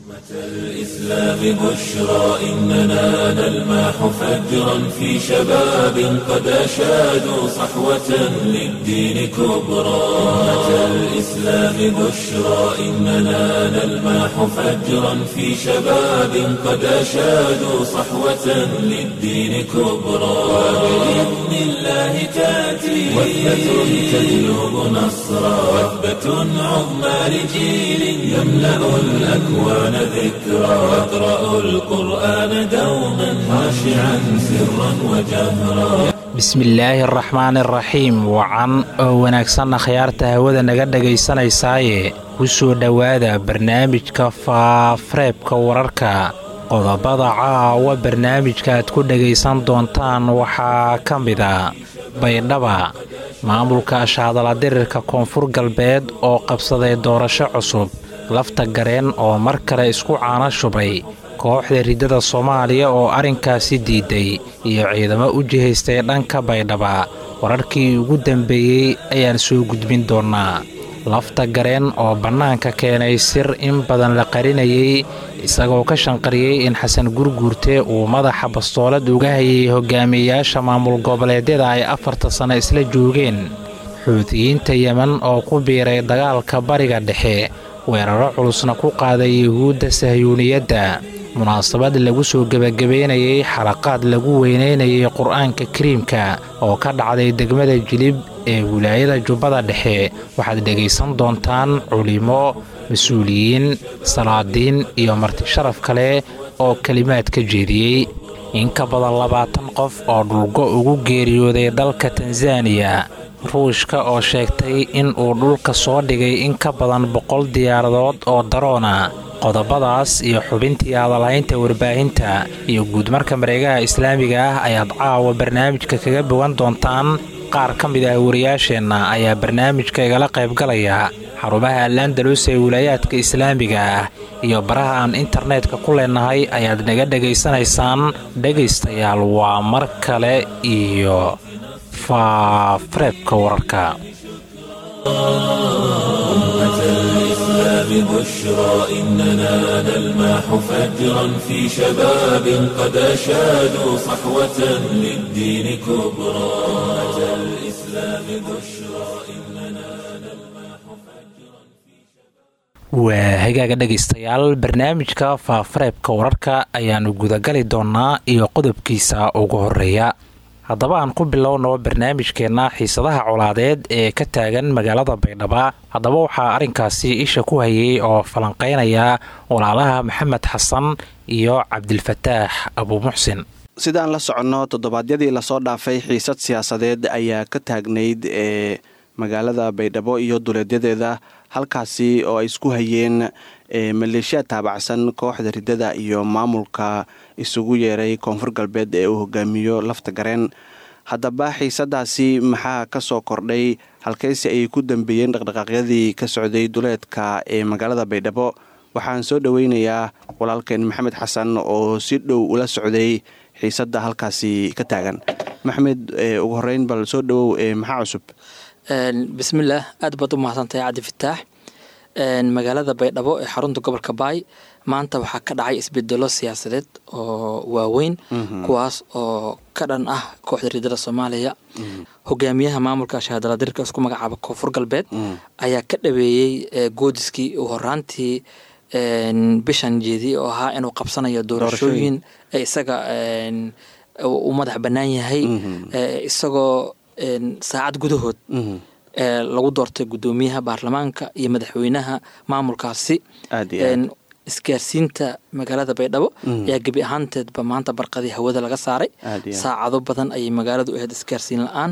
الإسلام بشرى إننا نلمح فجرا في شباب قد أشادوا صحوة للدين كبرى أمة الإسلام بشرى إننا نلمح فجرا في شباب قد أشادوا صحوة للدين كبرى وبإذن الله تأتي وثبة تجلب نصرا وثبة عظمى لجيل يملأ الأكوان ذكرا واقرأوا القرآن دوما خاشعا سرا وجهرا bismillaahi araxmaan araxiim wacan oo wanaagsanna khiyaarta hawada naga dhegaysanaysaayee ku soo dhowaada barnaamijka faafareebka wararka qodobada caawa barnaamijka aad ku dhegaysan doontaan waxaa ka mid a baydhaba maamulka ashaadaladirirka koonfur galbeed oo qabsaday doorasho cusub lafta gareen oo mar kale isku caano shubay kooxda riddada soomaaliya oo arrinkaasi diiday iyo ciidamo u jihaystay dhanka baydhaba wararkii ugu dambeeyey ayaan soo gudbin doonnaa lafta gareen oo bannaanka keenay sir in badan la qarinayay isagoo ka shanqariyey in xasan gurguurte uu madaxa bastoolad uga hayay hogaamiyeyaasha maamul goboleedyada ay afarta sanno isla joogeen xuutiyiinta yemen oo ku biiray dagaalka bariga dhexe weeraro culusna ku qaaday yuhuudda sahyuuniyadda munaasabad lagu soo gebagabaynayay xalaqaad lagu weynaynayay qur-aanka kariimka oo ka dhacday degmada jilib ee wilaayada jubbada dhexe waxaad dhegaysan doontaan culimo mas-uuliyiin salaadiin iyo marti sharaf kale oo kelimaad ka jeediyey in ka badan labaatan qof oo dhulgo ugu geeriyooday dalka tanzaniya ruushka oo sheegtay in uu dhulka soo dhigay in ka badan boqol diyaaradood oo daroona qodobadaas iyo xubintii hadalhaynta warbaahinta iyo guudmarka mareegaha islaamiga ah ayaad caawa barnaamijka kaga bogan doontaan qaar ka mid ah wariyaasheenna ayaa barnaamijka igala qaybgalaya xarumaha alandalus ee wilaayaadka islaamiga ah iyo baraha aan internetka ku leenahay ayaad naga dhegaysanaysaan dhegaystayaal waa mar kale iyo faafareebka wararka بشرى إننا نلمح فجرا في شباب قد أشادوا صحوة للدين كبرى أمة الإسلام بشرى إننا نلمح فجرا waa hagaaga dhegaystayaal barnaamijka faafareebka wararka ayaannu gudagali doonnaa iyo qodobkiisa ugu horeeya haddaba aan ku bilowno barnaamijkeenna xiisadaha colaadeed ee ka taagan magaalada baydhaba haddaba waxaa arrinkaasi isha ku hayay oo falanqeynaya walaalaha maxamed xasan iyo cabdilfataax abuumuxsin sidaan la soconno toddobaadyadii lasoo dhaafay xiisad siyaasadeed ayaa ka taagnayd ee magaalada baydhabo iyo duleedyadeeda halkaasi oo ay isku hayeen maleeshiya taabacsan kooxda riddada iyo maamulka isugu yeeray koonfur galbeed ee uu hogaamiyo lafta gareen haddaba xiisadaasi maxaa ka soo kordhay halkaysi ayay ku dambeeyeen dhaqdhaqaaqyadii ka socday duleedka ee magaalada baydhabo waxaan soo dhoweynayaa walaalkeen maxamed xasan oo si dhow ula socday xiisadda halkaasi ka taagan maxamed ugu horeyn bal soo dhowow maxaa cusub bismillaah aad baad u mahadsantahay cabdi fataax magaalada baydhabo ee xarunta gobolka baay maanta waxaa ka dhacay isbedelo siyaasadeed oo waaweyn kuwaas oo ka dhan ah kooxda riidada soomaaliya hogaamiyaha maamulka shahaadaladirka isku magacaaba koonfur galbeed ayaa ka dhaweeyey goodiskii uu horaantii bishan jeediyey oo ahaa inuu qabsanayo doorashooyin ee isaga uu madax bannaan yahay isagoo saacad gudahood lagu doortay guddoomiyaha baarlamaanka iyo madaxweynaha maamulkaasi isgaarsiinta magaalada baydhabo ayaa gebi ahaanteedba maanta barqadii hawada laga saaray saacado badan ayay magaaladu ahayd isgaarsiin la-aan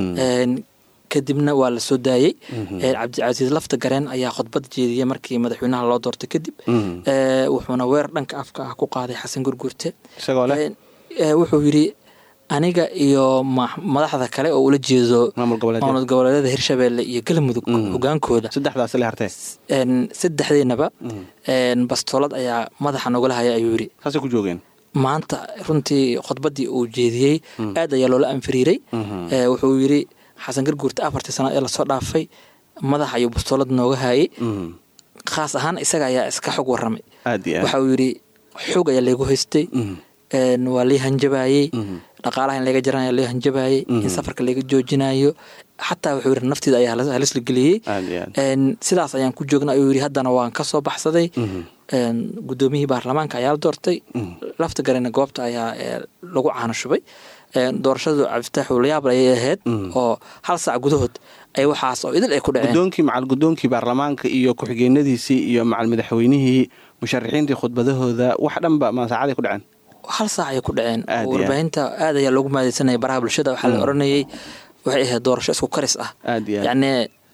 kadibna waa la soo daayey cabdicasiis lafta gareen ayaa khudbad jeediyey markii madaxweynaha loo doortay kadib wuxuuna weer dhanka afka ah ku qaaday xasan gurgurte wuxuu yidhi aniga iyo madaxda kale oo ula jeedo maamul goboleedyada hirshabeelle iyo galmudug hogaankooda saddexdeenaba bastoolad ayaa madaxa nogala haya ayuu yidhi maanta runtii khudbaddii uu jeediyey aad ayaa loola anfiriiray wuxuu yidhi xasan garguurta afartii sana ee lasoo dhaafay madaxa ayuu bastoolad nooga haayay khaas ahaan isaga ayaa iska xog waramay aad iyo aad waxa uu yidhi xoog ayaa laygu haystay een, waa lii hanjabayey dhaqaalaha in laga jaranayo lii hanjabayey in safarka laga joojinayo xataa wuxuu yidhi naftiida ayaa halis- halis la geliyey aad iyo aad Een, sidaas ayaan ku joogna ayuu yidhi haddana waan ka soo baxsaday Een, guddoomiyihii baarlamaanka ayaa la doortay lafta garana goobta ayaa ee, lagu caano shubay Een, doorashadu cabdifitaax ulayaab ayay ahayd oo hal saac gudahood ay waxaas oo idil ay ku dhaceen gudoonkii macal gudoonkii baarlamaanka iyo ku-xigeenadiisii iyo macal madaxweynihii musharaxiintii khudbadahooda wax dhanba ma saacaday ku dhaceen hal saac ayay ku dhaceen Aad iyo aad. warbaahinta aad ayaa loogu maadeysanaya baraha bulshada waxaa la oranayay waxay ahayd doorasho isku karis ah aad iyo aad yacni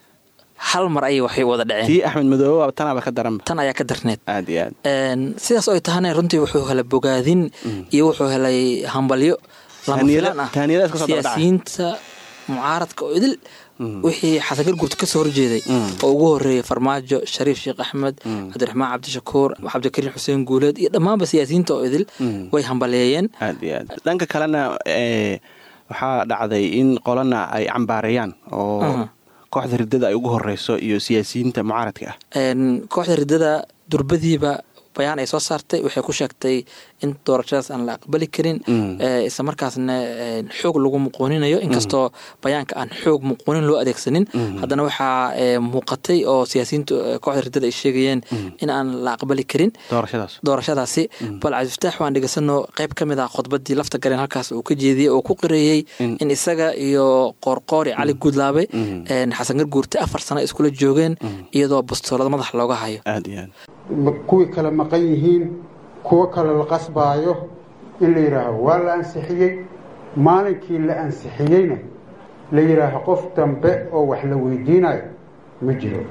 hal mar ayay waxay wada dhaceen tii axmed madoobe waa tanaaba ka daranba tan ayaa ka darneed aad iyo aad Een, sidaas oo ay tahana runtii wuxuu helay bogaadin iyo wuxuu helay hambalyo lama Tahniyada- filaan ah tahniyada iska soo daba dhacay. siyaasiyiinta mucaaradka oo idil wixii xasan gargurta ka soo horjeeday oo ugu horeeyay farmaajo shariif sheekh axmed cabdiraxmaan cabdishakuur cabdikariin xuseen guuleed iyo dhammaanba siyaasiyiinta oo idil way hambaleeyeen aad iyo aad dhanka kalena ee, waxaa dhacday in qolana ay cambaareeyaan oo Aha. kooxda ridada ay ugu horeyso iyo siyaasiyiinta mucaaradka ah Een, kooxda ridada durbadiiba bayaan ay soo saartay waxay ku sheegtay in doorashadaas aan la aqbali karin ee, isla markaasna een, xoog lagu muquuninayo inkastoo bayaanka aan xoog muquunin loo adeegsanin haddana waxaa ee, muuqatay oo siyaasiyiintu ee, kooxda ridada ay sheegayeen in aan la aqbali karin doorashadaas doorashadaasi bal cabdifataax waan dhegeysano qayb ka mid ah khudbadii lafta gareen halkaas uu ka jeediyey oo ku qireeyey in isaga iyo qoorqoori cali guudlaabe een, xasan garguurte afar sano iskula joogeen iyadoo bastoolada madaxa looga hayo aad iyo aad ma- kuwii kale maqan yihiin kuwo kale la qasbaayo in la yidhaaho waa la ansixiyey maalinkii la ansixiyeyna la yidhaaho qof dambe oo wax la weydiinayo ma jiro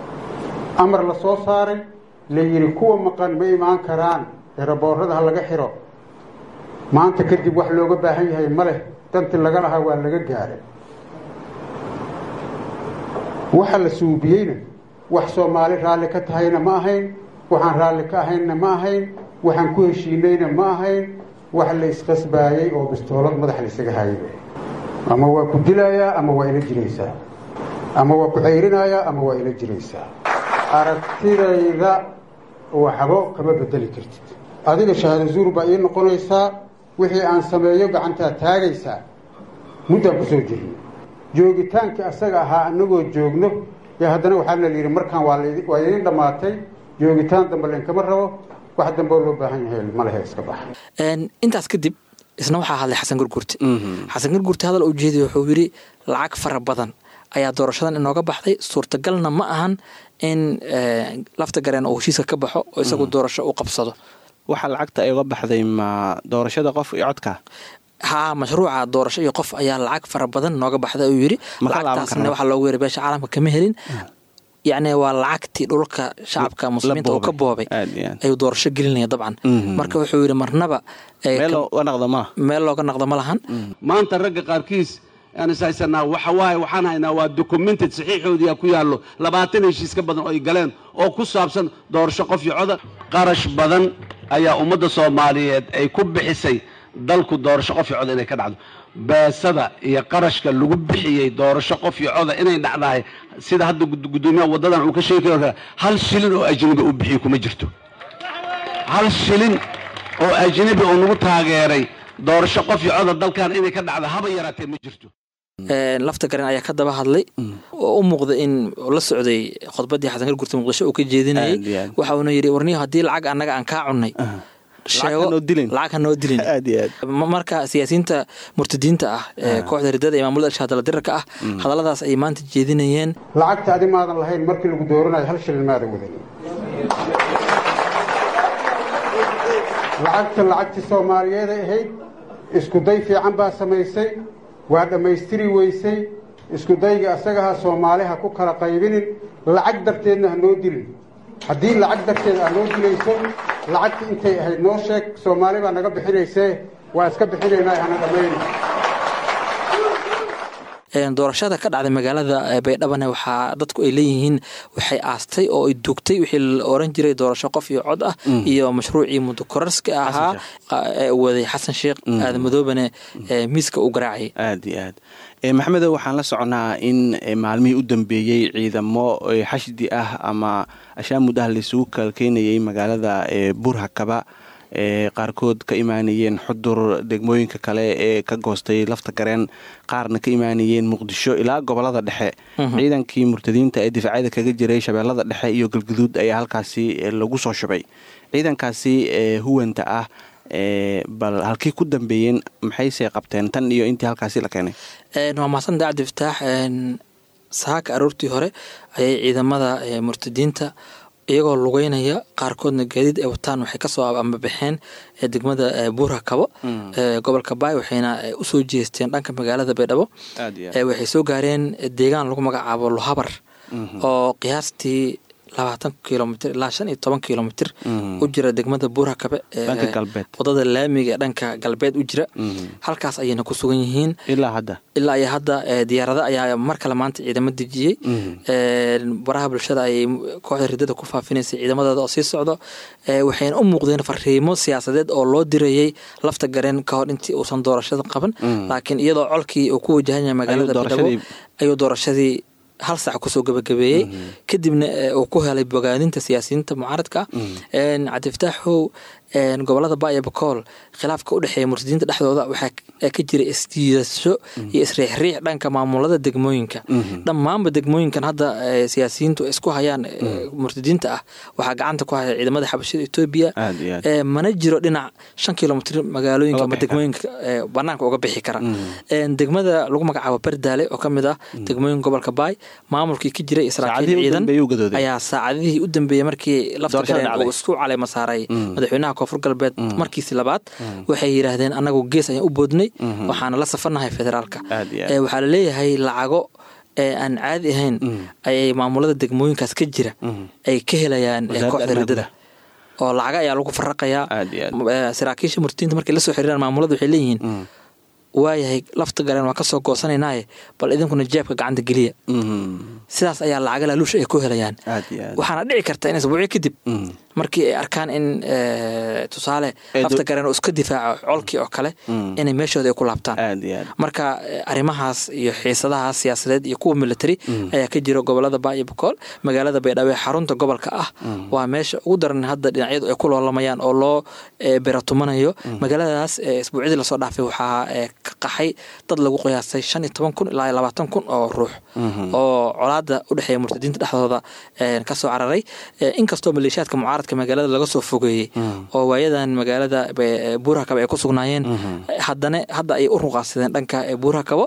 amar la soo saaray la yidhi kuwa maqan ma imaan karaan eraboorada ha laga xiro maanta kadib wax looga baahan yahay ma leh dantii laga lahaa waa laga gaaray waxa la suubiyeyna wax soomaali raalli ka tahayna ma ahayn waxaan raalli ka ahaynna ma ahayn waxaan ku heshiinayna ma ahayn wax la isqasbaayey oo bistoolad madax laysaga hayay ama waa ku dilayaa ama waa ila jiraysaa ama waa ku ceyrinayaa ama waa ila jiraysaa aragtidayda waxbo kama bedeli kartid adiga shahaado zuur baa ii noqonaysaa wixii aan sameeyo gacantaa taagaysaa muddaan ku soo jirnay joogitaankii asaga ahaa anagoo joogno ee haddana waxaa la yidhi markaan waa laidi- waa idin dhammaatay joogitaan dambe lainkama rabo wax dambe oo loo baahan yahay ma lehe iska baxa Een, intaas kadib isna waxaa hadlay xasan garguurte xasan garguurte hadal uu jeediy wuxuu yidhi lacag fara badan ayaa doorashadan inooga baxday suurtagalna ma ahan in ee, lafta gareen uu heshiiska ka baxo oo isagu doorasho u qabsado waxaa lacagta ay uga baxday ma doorashada qof iyo codka haa mashruuca doorasho iyo qof ayaa lacag fara badan nooga baxday uu yidhi Ma ka laaban lacagtaasna karnaa? waxaa loogu yeeray beesha caalamka kama helin yacni waa lacagtii dhulka shacabka muslimiinta uu ka boobay aad iyo aad ayuu doorasho gelinaya dabcan marka wuxuu yidhi marnaba ee, meel ka- uga naqda ma meel looga naqdo ma lahan maanta ragga qaarkiis aan is haysanaa waxa waaye waxaan haynaa waa documented saxiixoodiyaa ku yaallo labaatan heshiis ka badan oo ay galeen oo ku saabsan doorasho qof iyo coda qarash badan ayaa ummadda soomaaliyeed ay ku bixisay dalku doorasho qof iyo coda inay ka dhacdo beesada iyo qarashka lagu bixiyey doorasho qof iyo coda inay dhacdahay sida hadda gud- guddoomiyaha waddadan uu ka sheegi karo hal shilin oo ajnabi u bixiyey kuma jirto hal shilin oo ajnabi oo nagu taageeray doorasho qof iyo coda dalkan inay ka dhacdo haba yaraatee ma jirto Ee, lafta garen ayaa ka daba hadlay oo u muuqda in uu la socday khudbadii xasan gargurta muqdisho uu ka jeedinayay Aad iyo aad. waxa uuna yidhi warniyo haddii lacag annaga aan kaa cunnay sheego hanoo dilin. lacag hanoo dilin aad iyo aad Ma- marka siyaasiyiinta murtadiinta ah ee kooxda ridada iyo maamulada shahaadala dirarka ah hadalladaas ay maanta jeedinayeen lacagta adi maadan lahayn markii lagu dooranayo hal shilin maadan wadan lacagta lacagtii soomaaliyeeday ahayd isku day fiican baa samaysay waa dhammaystiri weysay isku dayga asagaha soomaaliha ku kala qaybinin lacag darteedna ha noo dilin haddii lacag darteed aa noo dilayso lacagtii intay ahayd noo sheeg soomaali baa naga bixinaysee waa iska bixinaynaa hana dhammayna doorashada ka dhacday magaalada baydhabane waxaa dadku ay leeyihiin waxay aastay oo ay dugtay wixii la oran jiray doorasho qof iyo cod ah iyo mashruucii mudakorarska ahaa waday xasan sheekh aadan madoobane miiska u garaacayay aad iyo aad maxamedo waxaan la soconaa in maalmihii u dambeeyey ciidamo xashdi ah ama ashaamud ah laisugu kalkeynayay magaalada burhakaba ee qaarkood ka imaanayeen xudur degmooyinka kale ee ka goostay lafta gareen qaarna ka imaanayeen muqdisho ilaa gobolada dhexe ciidankii murtadiinta ee difaacyada kaga jiray shabeellada dhexe iyo galguduud ayaa halkaasi lagu soo shubay ciidankaasi huwanta ah bal halkii ku dambeeyeen maxayse qabteen tan iyo intii halkaasi la keenay waa mahadsantaha cabdi fataax saaka aroortii hore ayay ciidamada murtadiinta iyagoo lugeynaya qaarkoodna gaadiid ay wataan waxay kasoo ambabaxeen degmada buura kabo gobolka baay waxayna usoo jeesteen dhanka magaalada baydhabo waxay soo gaareen deegaan lagu magacaabo luhabar oo qiyaastii labaatan kilomitr ilaa shan iyo toban kilomitr u jira degmada buura kabe wadada laamiga ee dhanka galbeed u jira halkaas ayayna ku sugan yihiin ilaa hadda ilaa iyo hadda diyaarada ayaa mar kale maanta ciidamo dejiyey baraha bulshada ayay kooxda ridada ku faafinaysay ciidamadooda oo sii socdo waxayna u muuqdeen fariimo siyaasadeed oo loo dirayey lafta gareen ka hor intii uusan doorashada qaban laakiin iyadoo colkii uu ku wajahan yahay magaalada baydhabo ayuu doorashadii hal sac kusoo gabagabeeyey kadibna uu ku helay bogaadinta siyaasiyiinta mucaaradka ah cabdifataaxow gobolada ba iyo bakool khilaafka u dhexeeya murtadiinta dhexdooda waxaa ka jira isdiidasho iyo isriixriix dhanka maamulada degmooyinka dhammaanba degmooyinkan hadda siyaasiyiintu isku hayaan murtadiinta ah waxaa gacanta ku haya ciidamada xabashida etoobiya mana jiro dhinac shan kilomitr magaalooyinka ama degmooyinka banaanka uga bixi kara degmada lagu magacaabo berdaale oo kamid ah degmooyinka gobolka baay maamulkii ka jiray saraakiil ciidan ayaa saacadihii u dambeeyey markii lafta gareen uu isku caleema saaray madaxweynaha koonfur galbeed markiisi labaad waxay yidhaahdeen anagu gees ayaan u boodnay waxaana la safanahay federaalka waxaa laleeyahay lacago aan caadi ahayn ayay maamulada degmooyinkaas ka jira ay ka helayaan kooxda ridada oo lacaga ayaa lagu faraqayaa saraakiisha murtiinta markay lasoo xiriiraan maamulada waxay leeyihiin waayahay lafta gareen waa kasoo goosanaynaye bal idinkuna jeebka gacanta geliya sidaas ayaa lacaga laaluusha ay ku helayaan waxaana dhici karta in isbuucyo kadib markii ay arkaan in tusaale lafta gareen oo iska difaaco colkii oo kale inay meeshooda ay ku laabtaan marka arrimahaas iyo xiisadahaas siyaasadeed iyo kuwa military ayaa ka jira gobolada baa iyo bakool magaalada baydhabo ee xarunta gobolka ah waa meesha ugu daran hadda dhinacyadu ay ku loolamayaan oo loo beratumanayo magaaladaas isbuucyadii lasoo dhaafay waxaa ka qaxay dad lagu qiyaasay shan iyo toban kun ilaa labaatan kun oo ruux oo colaada u dhexeeya murtadiinta dhexdooda kasoo cararay inkastoo maleeshiyaadka mucaaradka magaalada laga soo fogeeyey oo waayadan magaalada buurakabo ay ku sugnaayeen haddana hadda ay u ruqaasadeen dhanka buurakabo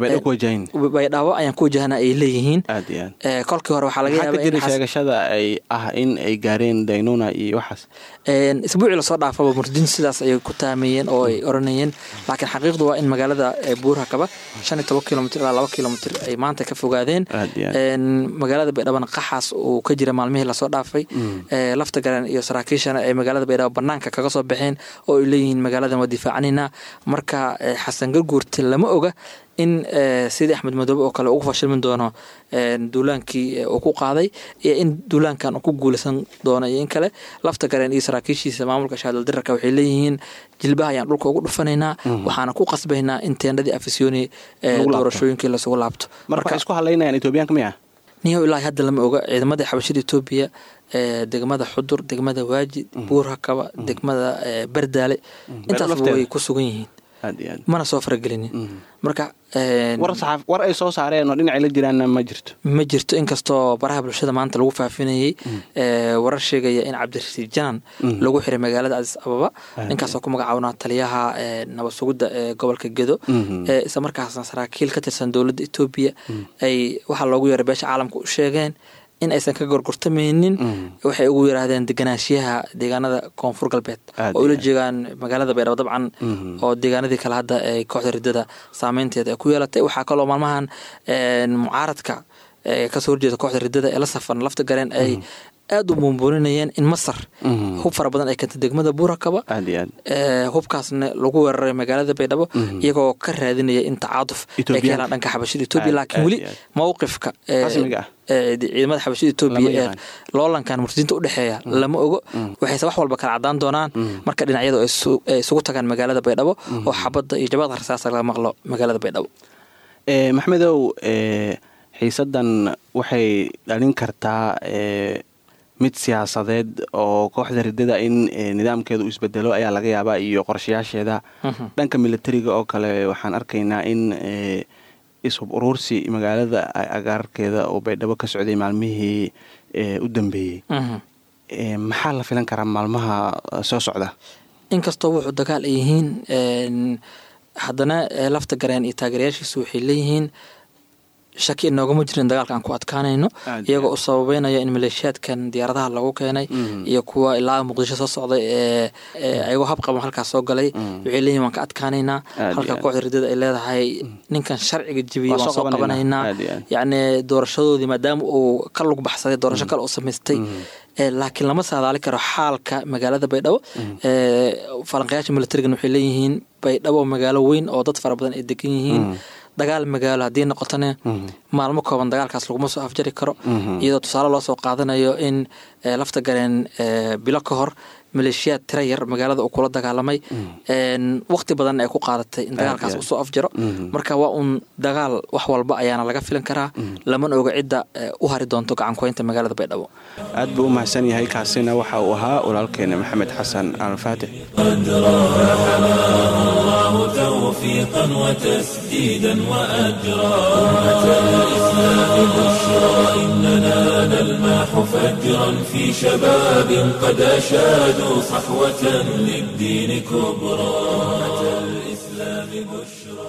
baydhabo ayaan ku wajahana ay leeyihiin kolkii hore waxaa laga yaaba sheegashada ay ah in ay gaareen daynuna iyo waxaas isbuucii lasoo dhaafaba murtadiintu sidaas ayay ku taameeyeen oo ay oranayeen laakiin xaqiiqdu waa in magaalada buurakaba shan iyo toban kilomitr ilaa laba kilomitr ay maanta ka fogaadeen magaalada baydhabana qaxaas uu ka jira maalmihii lasoo dhaafay lafta garan iyo saraakiishana ay magaalada baydhabo banaanka kaga soo baxeen oo ay leeyihiin magaaladan waa difaacanina marka xasan garguurte lama oga in sidii axmed madoobe oo kale ugu fashilmin doono duulaankii uu ku qaaday iyo in duulaankan uu ku guulaysan doono iyo in kale lafta gareen iyo saraakiishiisa maamulka shaadaldirarka waxay leeyihiin jilbaha ayaan dhulka ugu dhufanaynaa waxaana ku qasbaynaa in teendhadii afisyooni doorashooyinkii lasugu laabto marka isku hadlaynayaan etoobiyaanka miya niyo ilaahi hadda lama oga ciidamada xabashada etoobiya degmada xudur degmada waajid buurhakaba degmada berdaale intaasba way ku sugan yihiin mana soo faragelinin marka war ay soo saareen oo dhinacay la jiraanna ma jirto ma jirto inkastoo baraha bulshada maanta lagu faafinayey warar sheegaya in cabdirasiid janan lagu xiray magaalada cadis ababa ninkaasoo ku magacaabnaa taliyaha nabad sugidda ee gobolka gedo isla markaasna saraakiil ka tirsan dowladda etoobiya ay waxaa loogu yeeray beesha caalamka u sheegeen in aysan ka gorgortamaynin waxay ugu yiraahdeen deganaanshiyaha deegaanada koonfur galbeed oo ula jeegaan magaalada baydhabo dabcan oo deegaanadii kale hadda ay kooxda ridada saameynteeda ay ku yeelatay waxaa kaloo maalmahan mucaaradka kasoo horjeeda kooxda ridada ee la safan lafta gareen ay aada u buunbuuninayeen in masar hub fara badan ay keentay degmada buurakaba aad iyo aad ee, hubkaasna lagu weeraray magaalada baydhabo iyagoo ka raadinaya in tacaaduf ay ka Ethiopian. helaan dhanka xabashida etoobiya Aad, laakiin aad weli iyo aad. mowqifka ee, Rasmiga ah. ee, ciidamada xabashida etoobiya Lama ee yaqaan. loolankan murtadiinta u dhexeeya lama ogo waxayse wax walba kala cadaan doonaan marka dhinacyadu ay isu- ay isugu tagaan magaalada baydhabo oo xabadda iyo jabada rasaasa laga maqlo magaalada baydhabo Eh, maxmedow eh, xiisaddan waxay dhalin kartaa eh, mid siyaasadeed oo kooxda ridada in eh, nidaamkeedu uu isbedelo ayaa laga yaabaa iyo qorshayaasheeda dhanka militariga oo kale waxaan arkaynaa in eh, ishub uruursi magaalada a- agaarkeeda oo baydhabo ka socday maalmihii eh, u dambeeyey Mhm. Eh, maxaa la filan karaa maalmaha eh, soo socda inkastoo wuxuu dagaal ay yihiin een, haddana ee, lafta gareen iyo taageerayaashiisu waxay leeyihiin shaki inoogama jirin dagaalka aan ku adkaanayno Aad iyagoo iyo u sababeynaya in maleeshiyaadkan diyaaradaha lagu keenay iyo kuwa ilaa muqdisho soo socday ee ee ayagoo habqaban halkaas soo galay waxay leeyihin waan ka adkaanaynaa Aad iyo halka aad. kooxda ridada ay leedahay ninkan sharciga jebiyey Waa waan soo soo qabanaynaa. qabanaynaa Aad iyo aad. yacni doorashadoodii maadaama uu ka lug baxsaday doorasho kale uu samaystay ee, laakiin lama saadaali karo xaalka magaalada baydhabo ee, falanqayaasha militarigan waxay leeyihiin baydhabo magaalo weyn oo dad fara badan ay degan yihiin dagaal magaalo haddii noqotona maalmo kooban dagaalkaas laguma soo afjari karo iyadoo tusaale loo soo qaadanayo in ee, lafta gareen ee, bilo ka hor maleeshiyaad tira yar magaalada uu kula dagaalamay een, waqti badan ay ku qaadatay in dagaalkaas aad. uu soo afjaro marka waa un dagaal wax walba ayaana laga filan karaa lamana oga cidda ee, u hari doonto gacankuhaynta magaalada baydhabo aad buu u mahadsan yahay kaasina waxa uu ahaa walaalkeena maxamed xasan alfaatix الله توفيقا وتسديدا وأجرا أمة الإسلام بشرى إننا نلمح فجرا في شباب قد أشادوا صحوة للدين كبرى أمة الإسلام بشرى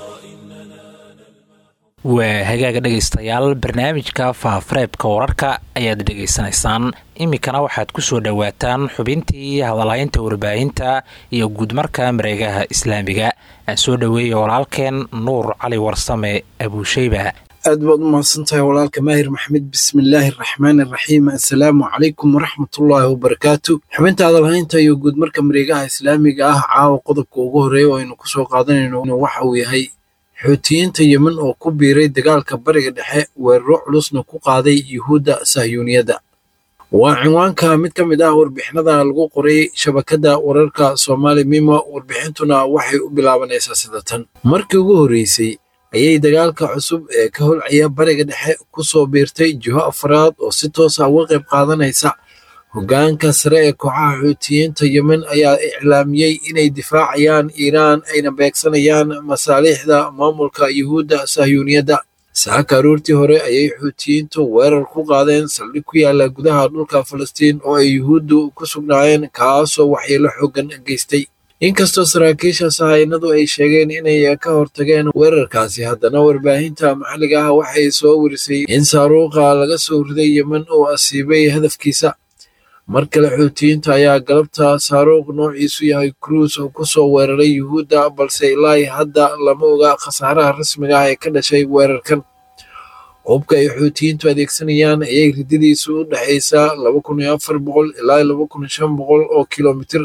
waa hagaaga dhegaystayaal barnaamijka faafareebka wararka ayaad dhegaysanaysaan iminkana waxaad ku soo dhowaataan xubintii hadalhaynta warbaahinta iyo guudmarka mareegaha islaamiga aan soo dhoweeya walaalkeen nuur cali warsame abuusheyba aad baad u mahadsantahay walaalka maahir maxmed bismillaahi araxmaani araxiim assalaamu calaykum waraxmatullaahi wabarakaatu xubinta hadalhaynta iyo guudmarka mareegaha islaamiga ah caawa qodobka ugu horeeya oo aynu kusoo qaadanayno waxa uu yahay xuutiyiinta yemen oo ku biiray dagaalka bariga dhexe weeraro culusna ku qaaday yuhuudda sahyuuniyadda waa cinwaanka mid ka mid ah warbixinada lagu qoray shabakadda wararka soomaali mimo warbixintuna waxay u bilaabanaysaa sida tan markii ugu horreysay ayay dagaalka cusub ee ka holcaya bariga dhexe ku soo biirtay jiho afraad oo si toos ah uga qayb qaadanaysa hoggaanka sare ee kooxaha xuutiyiinta yemen ayaa iclaamiyey inay difaacayaan iiraan ayna beegsanayaan masaaliixda maamulka yuhuudda sahyuuniyadda saaka aroortii hore ayay xuutiyiintu weerar ku qaadeen saldhig ku yaala gudaha dhulka falastiin oo ay yuhuuddu ku sugnaayeen kaasoo waxyeelo xooggan geystay inkastoo saraakiisha sahaynadu ay sheegeen inay ka hortageen weerarkaasi haddana warbaahinta maxalliga ah waxay soo warisay in saaruuqa laga soo riday yemen uu asiibay hadafkiisa mar kale xuutiyiinta ayaa galabta saaruuq noociisu yahay cruis oo ku soo weeraray yuhuudda balse ilaa hadda lama oga khasaaraha rasmiga ah ee ka dhashay weerarkan hubka ay xuutiyiintu adeegsanayaan ayay ridadiisu u dhexaysaa laba kun iyo afar boqol ilaa laba kun iyo shan boqol oo kilomitir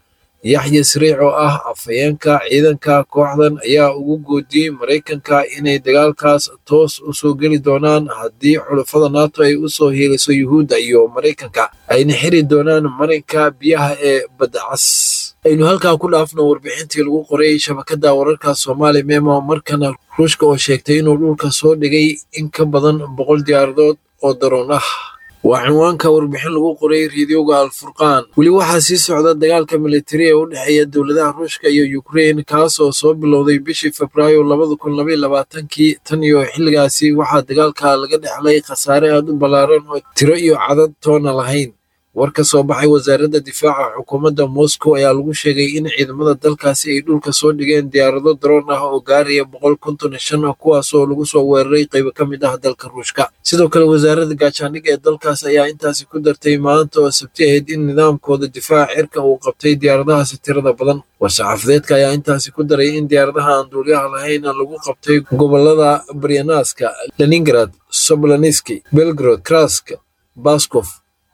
yaxya sariic oo ah afhayeenka ciidanka kooxdan ayaa ugu goodiyey maraykanka inay dagaalkaas toos u soo geli doonaan haddii xulafada nato ay u soo hiiliso yuhuudda iyo maraykanka ayna xiri doonaan marinka biyaha ee badda cas aynu halkaa ku dhaafno warbixintii lagu qoray shabakadda wararka soomaali memo markana ruushka oo sheegtay inuu dhulka soo dhigay in ka badan boqol diyaaradood oo daroon ah waa cinwaanka warbixin lagu qoray reediyoga alfurqaan weli waxaa sii socda dagaalka militari ee u dhexeeya dowladaha ruushka iyo ukrein kaas oo soo bilowday bishii febraayo labada kun labaiyo labaatankii tan iyo xilligaasi waxaa dagaalka laga dhexlay khasaare aad u ballaaran oo tiro iyo cadad toona lahayn war ka soo baxay wasaaradda difaaca xukuumadda moscow ayaa lagu sheegay in ciidamada dalkaasi ay dhulka soo dhigeen diyaarado daroon ah oo gaaraya boqol konton iyo shan kuwaas oo lagu soo weeraray qaybo ka mid ah dalka ruushka sidoo kale wasaaradda gaashaandhigga ee dalkaas ayaa intaasi ku dartay maanta oo sabti ahayd in nidaamkooda difaaca cirka uu qabtay diyaaradahaasi tirada badan war-saxaafadeedka ayaa intaasi ku daray in diyaaradaha aan duuliyaha lahayn lagu qabtay gobolada baryanaska leningrad soblaniski belgrod krask baskof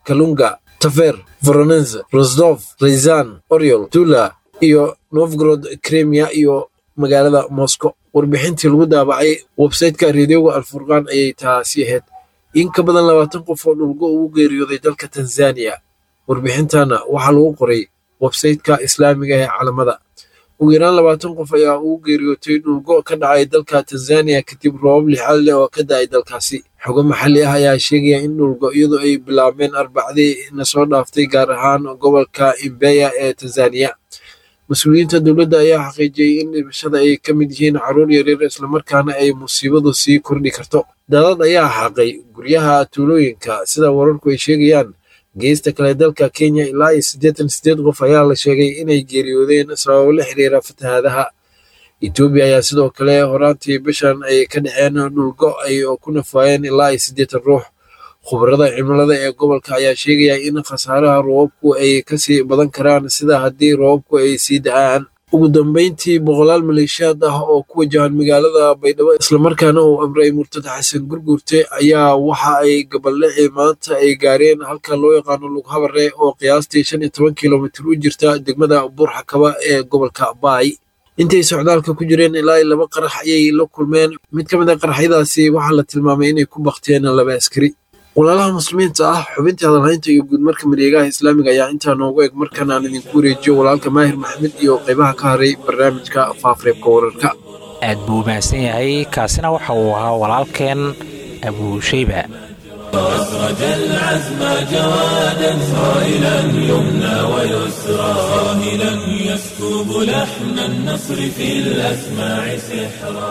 kalunga tafer voronense rosdov rayzan oryol tula iyo novgorod kremia iyo magaalada moscow warbixintii lagu daabacay websayteka reediyoga alfurqaan ayay taasi ahayd in ka badan labaatan qof oo dhulgo ugu geeriyooday dalka tanzaniya warbixintana waxaa lagu qoray websayteka islaamiga ee calamada ugu yaraan labaatan qof ayaa ugu geeriyootay dhulgo ka dhacay dalka tanzaniya kadib roobab lixaad leh oo ka da-ay dalkaasi xogo maxalli ah ayaa sheegaya in dhulgo iyadoo ay bilaabeen arbacdii na soo dhaaftay gaar ahaan gobolka imbeya ee tanzaniya mas-uuliyiinta dowladda ayaa xaqiijiyey in dhimashada ay ka mid yihiin caruur yaryar islamarkaana ay musiibadu sii kordhi karto daadad ayaa xaaqay guryaha tuulooyinka sida wararku ay sheegayaan geesta kale dalka kenya ilaa iyo siddeetan sideed qof ayaa la sheegay inay geeriyoodeen sababo la xiriira fatahaadaha etoobiya ayaa sidoo kale horaantii bishan ay ka dhaceen dhulgo ay ku nafaayeen ilaa iyo siddeetan ruux khubarada cimilada ee gobolka ayaa sheegaya in khasaaraha roobabku ay kasii badan karaan sida haddii roobabku ay sii da-aan ugu dambeyntii boqolaal maleeshiyaad ah oo ku wajahan magaalada baydhabo islamarkaana uu amray murtad xasan gurgurte ayaa waxa ay gabaldhexii maanta ay gaareen halka loo yaqaano lughabare oo qiyaastii shan iyo toban kilomitir u jirta degmada buurxakaba ee gobolka baay intay socdaalka ku jireen ilaa iyo laba qarax ayay la kulmeen mid ka mid a qaraxyadaasi waxaa la tilmaamay inay ku bakteen laba askari walaalaha muslimiinta ah xubintii hadalhaynta iyo guudmarka mareegaha islaamiga ayaa intaa noogu eg markan aan idinku wareejiyo walaalka maahir maxamed iyo qaybaha ka haray barnaamijka faafareebka wararka aad buu mahadsan yahay kaasina waxa uu ahaa walaalkeen abuushayba أسرج العزم جوادا صائلا يمنى ويسرى صاهلا يسكب لحن النصر في الأسماع سحرا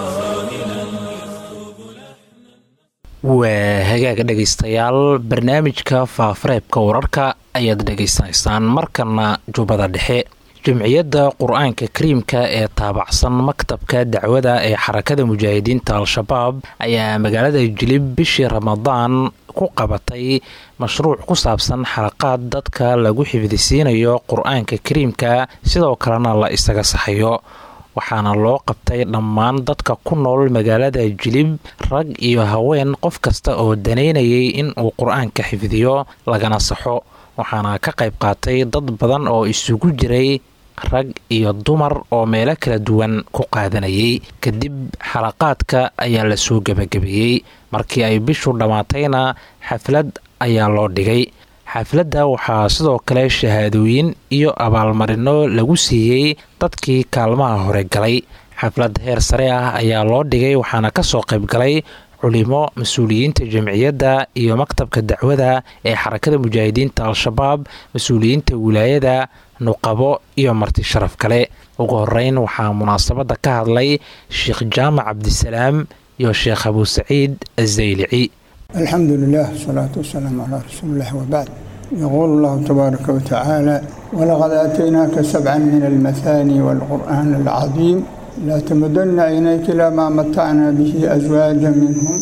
waa hagaaga dhegaystayaal barnaamijka faafareebka wararka ayaad dhegaysanaysaan markana jubbada dhexe jamciyadda qur-aanka kariimka ee taabacsan maktabka dacwada ee xarakada mujaahidiinta al-shabaab ayaa magaalada jilib bishii ramadaan ku qabatay mashruuc ku saabsan xalaqaad dadka lagu xifdisiinayo qur-aanka kariimka sidoo kalena la isaga saxayo waxaana loo qabtay dhammaan dadka ku nool magaalada jilib rag iyo haween qof kasta oo danaynayay in uu qur-aanka xifdiyo lagana saxo waxaana ka qayb qaatay dad badan oo isugu jiray rag iyo dumar oo meelo kala duwan ku qaadanayay kadib xalaqaadka ayaa lasoo gebagabeeyey markii ay bishu dhammaatayna xaflad ayaa loo dhigay xafladda waxaa sidoo kale shahaadooyin iyo abaalmarino lagu siiyey dadkii kaalmaha hore galay xaflad heer sare ah ayaa loo dhigay waxaana kasoo qayb galay culimo mas-uuliyiinta jamciyadda iyo maktabka dacwada ee xarakada mujaahidiinta al-shabaab mas-uuliyiinta wilaayada nuqabo iyo marti sharaf kale ugu horeyn waxaa munaasabadda ka hadlay sheekh jaamac cabdisalaam iyo sheekh abuu saciid azaylici الحمد لله والصلاة والسلام على رسول الله وبعد يقول الله تبارك وتعالى ولقد آتيناك سبعا من المثاني والقرآن العظيم لا تمدن عينيك إلى ما متعنا به أزواجا منهم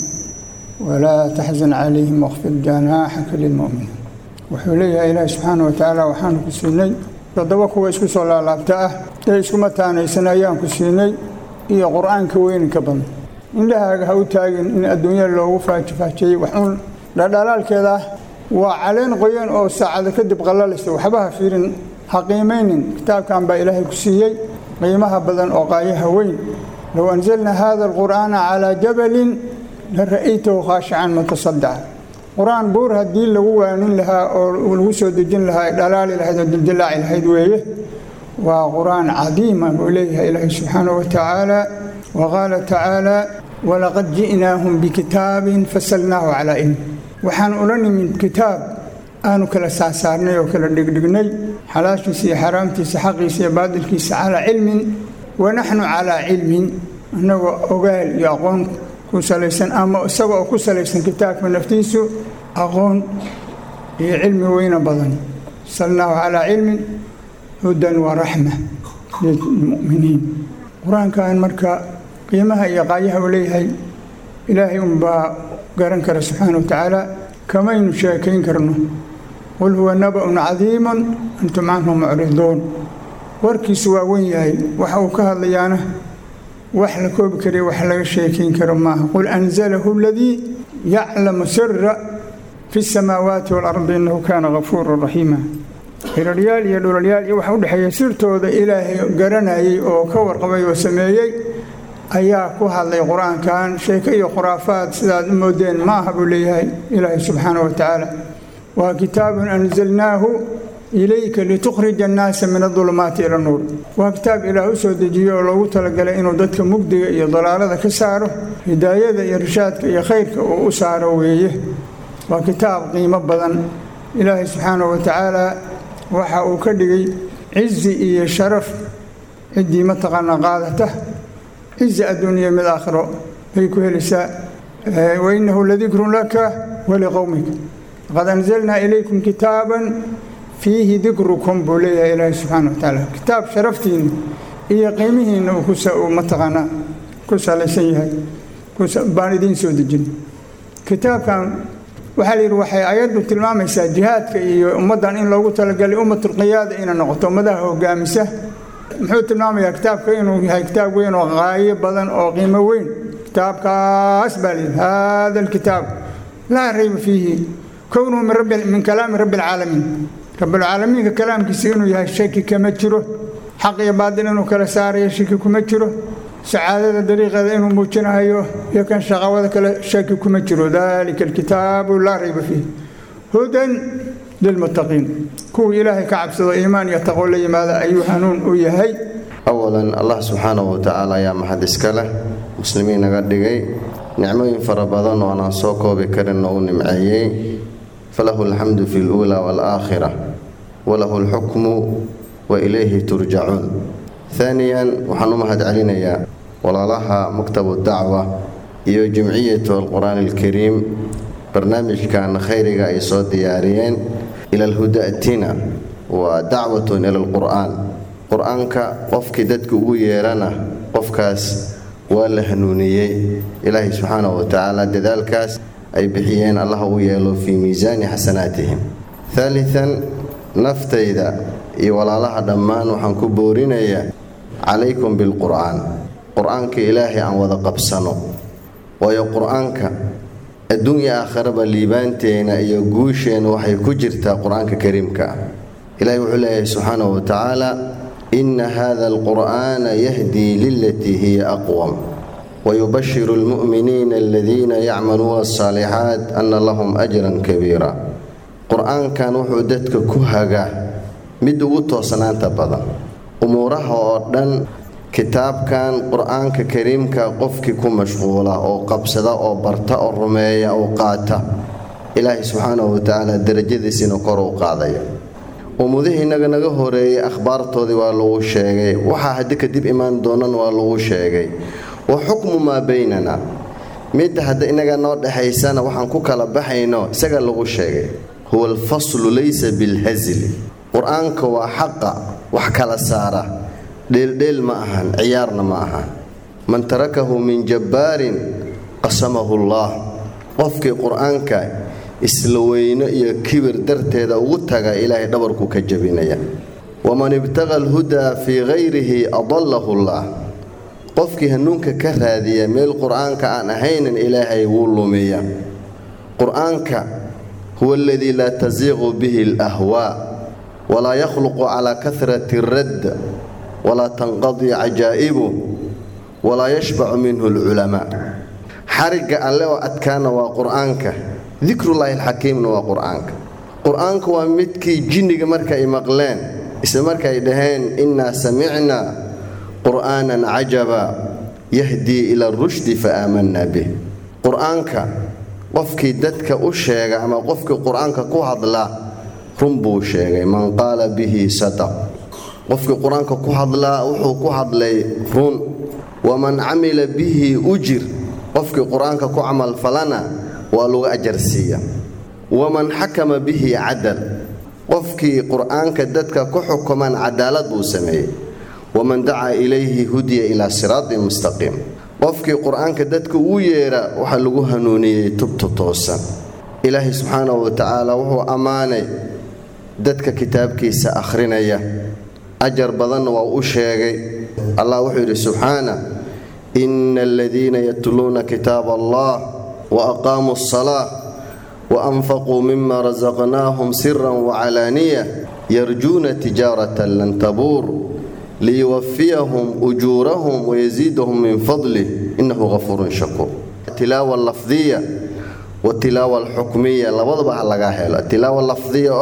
ولا تحزن عليهم واخفض جناحك للمؤمنين وحولي إلهي سبحانه وتعالى وحانك سيني toddoba kuwa isku soo laalaabta ah ee isku mataanaysan ayaan ku siinay iyo qur-aanka weyninka badan indhahaaga ha u taagin in adduunyada loogu faajifaajeeyey waxuun dhadhalaalkeeda ah waa caleen qoyan oo saacado kadib qallalaysa waxba ha fiirin ha qiimaynin kitaabkan baa ilaahay ku siiyey qiimaha badan oo qaayaha weyn low anzalna hada alqur'aana calaa jabalin la ra'aytahu khaashican mutasadaca qur-aan buur haddii lagu waanin lahaa oo lagu soo dejin lahaa ay dhalaali lahayd oo dildilaaci lahayd weeye waa qur-aan cadiima buu leeyahay ilaahay subxaanahu wa tacaala wa qaala tacaala walaqad ji'naahum bikitaabin fasalnaahu calaa ilm waxaan ula nimid kitaab aanu kala saarsaarnay oo kala dhigdhignay xalaashiisa iyo xaraamtiisa xaqiisa iyo baadilkiisa calaa cilmin wa naxnu calaa cilmin annagoo ogaal iyo aqoon ku salaysan ama isaga oo ku salaysan kitaabka naftiisu aqoon iyo cilmi weyna badan salnaahu calaa cilmin hudan wa raxma lilmu'miniin qur-aankan marka qiimaha iyo qaayaha uu leeyahay ilaahay unbaa garan kara subxaana wa tacaala kamaynu sheekayn karno qul huwa naba'un cadiimun antum canhu mucriduun warkiisu waa wen yahay waxa uu ka hadlayaana wax la koobi kariya wax laga sheekayn karo maaha qul anzalahu aladii yaclamu sira fi الsamaawaati wاlardi inahu kana gafuura raxiima hiraryaal iyo dhulalyaal iyo waxa udhexeeya sirtooda ilaahay garanayay oo ka warqabay oo sameeyey ayaa ku hadlay qur-aankan sheeko iyo khuraafaad sidaad u moodeen ma aha buu leeyahay ilaahay subxaanaه wa tacaala waa kitaabun anzalnaahu ilayka litukhrija annaasa min adulumaati ila nuur waa kitaab ilaah u soo dejiyo oo loogu talagalay inuu dadka mugdiga iyo dalaalada ka saaro hidaayada iyo rishaadka iyo khayrka uu u saaro weeye waa kitaab qiimo badan ilaahay subxaanahu wa tacaala waxa uu ka dhigay cizi iyo sharaf ciddii mataqaanaa qaadata cizi adduuniya mid aakhiro bay ku helaysaa wainahu ladikrun laka waliqowmika laqad anzalnaa ilaykum kitaaban fiihi dikrukum buu leeyahay ilaahay subxaana wa tacaala kitaab sharaftiinna iyo qiimihiinna uu mataqaanaa ku salaysan yahay baan idiin soo dejin kitaabkan waxaa la yidhi waxay ayaddu tilmaamaysaa jihaadka iyo ummaddan in loogu talagalay ummatulqiyaada inay noqoto ummadaha hogaamisa muxuu tilmaamayaa kitaabka inuu yahay kitaab weyn oo qaayo badan oo qiimo weyn kitaabkaas baa layidhi hada alkitaab laa rayba fiihi kownuhu min kalaami rabbi alcaalamiin rabbilcaalamiinka kalaamkiisa inuu yahay shaki kama jiro xaq iyo baadil inuu kala saarayo shaki kuma jiro sacaadada dariiqeeda inuu muujinahayo iyo kan shaqawada kale shaki kuma jiro dalika alkitaabu laa rayba fiih hudan lilmuttaqiin kuwii ilaahay ka cabsado iimaan iyo taqwo la yimaada ayuu hanuun u yahay awalan allah subxaanahu watacaala ayaa maxad iska leh muslimiin naga dhigay nicmooyin fara badan oo aanaan soo koobi karin oo u nimceeyey falahu alxamdu fi luulaa waalaakhira walahu alxukmu wa ilayhi turjacuun haaniyan waxaan u mahad celinayaa walaalaha maktabu dacwa iyo jimciyatu alqur'aan alkariim barnaamijkan khayriga ay soo diyaariyeen ila alhudatina waa dacwatun ila alqur'aan qur-aanka qofkii dadka ugu yeerana qofkaas waa la hanuuniyey ilaahay subxaanahu wa tacaala dadaalkaas ay bixiyeen allah u yeelo fii miisaani xasanaatihim haalian naftayda iyo walaalaha dhammaan waxaan ku boorinayaa calaykum bilqur'aan qur-aanka ilaahay aan wada qabsano waayo qur-aanka adduunya aakharaba liibaanteena iyo guusheenna waxay ku jirtaa qur-aanka kariimka ah ilahay wuxuu leeyahay subxaanahu wa tacaala inna hada alqur'aana yahdii lilatii hiya aqwam wayubashiru almu'miniina aladiina yacmaluuna alsaalixaat anna lahum ajran kabiira qur-aankan wuxuu dadka ku hagaa mid ugu toosnaanta badan umuuraha oo dhan kitaabkan qur-aanka kariimka qofkii ku mashquula oo qabsada oo barta oo rumeeya oo qaata ilaahay subxaanahu watacaala darajadiisina kor u qaadaya ummudihii inaga naga horeeyey akhbaartoodii waa lagu sheegay waxaa haddi kadib imaan doonan waa lagu sheegay wa xukmu maa baynana midda hadda inaga noo dhexaysana waxaan ku kala baxayno isaga lagu sheegay huwa alfaslu laysa bilhasli qur-aanka waa xaqa wax kala saara dheeldheel ma ahan ciyaarna ma ahan man tarakahu min jabbaarin qasamahu allaah qofkii qur-aanka isla weyno iyo kibir darteeda ugu taga ilaahay dhabarku ka jabinaya waman ibtaqa alhudaa fii hayrihi adallahu llaah qofkii hanuunka ka raadiya meel qur-aanka aan ahaynan ilaahay wuu lumiya qur-aanka huwa aladii laa tasiiqu bihi alahwaa walaa yakhluqu calaa kahrati radd walaa tanqadii cajaa'ibu walaa yashbacu minhu alculamaa xarigga alle oo adkaana waa qur-aanka dikrullaahi alxakiimna waa qur-aanka qur-aanka waa midkii jinniga marka ay maqleen isla marka ay dhaheen innaa samicnaa qur'aanan cajaba yahdii ila rushdi fa aamanaa bih qur-aanka qofkii dadka u sheega ama qofkii qur-aanka ku hadla run buu sheegay man qaala bihi sadaq qofkii qur-aanka ku hadlaa wuxuu ku hadlay run waman camila bihi ujir qofkii qur-aanka ku camalfalana waa lagu ajarsiiya waman xakama bihi cadal qofkii qur-aanka dadka ku xukuman cadaalad buu sameeyey waman dacaa ilayhi hudiya ilaa siraatin mustaqiim qofkii qur-aanka dadka uu yeera waxaa lagu hanuuniyey tubta toosan ilaahay subxaanahu wa tacaala wuxuu ammaanay dadka kitaabkiisa akhrinaya ajar badanna waa u sheegay allah wuxuu yidhi subxaana ina aladiina yatluuna kitaab allah wa aqaamuu asalaa وأنفقوا مما رزقناهم سرا وعلانية يرجون تجارة لن تبور ليوفيهم أجورهم ويزيدهم من فضله إنه غفور شكور التلاوة اللفظية والتلاوة الحكمية لوضبها لغاهل التلاوة اللفظية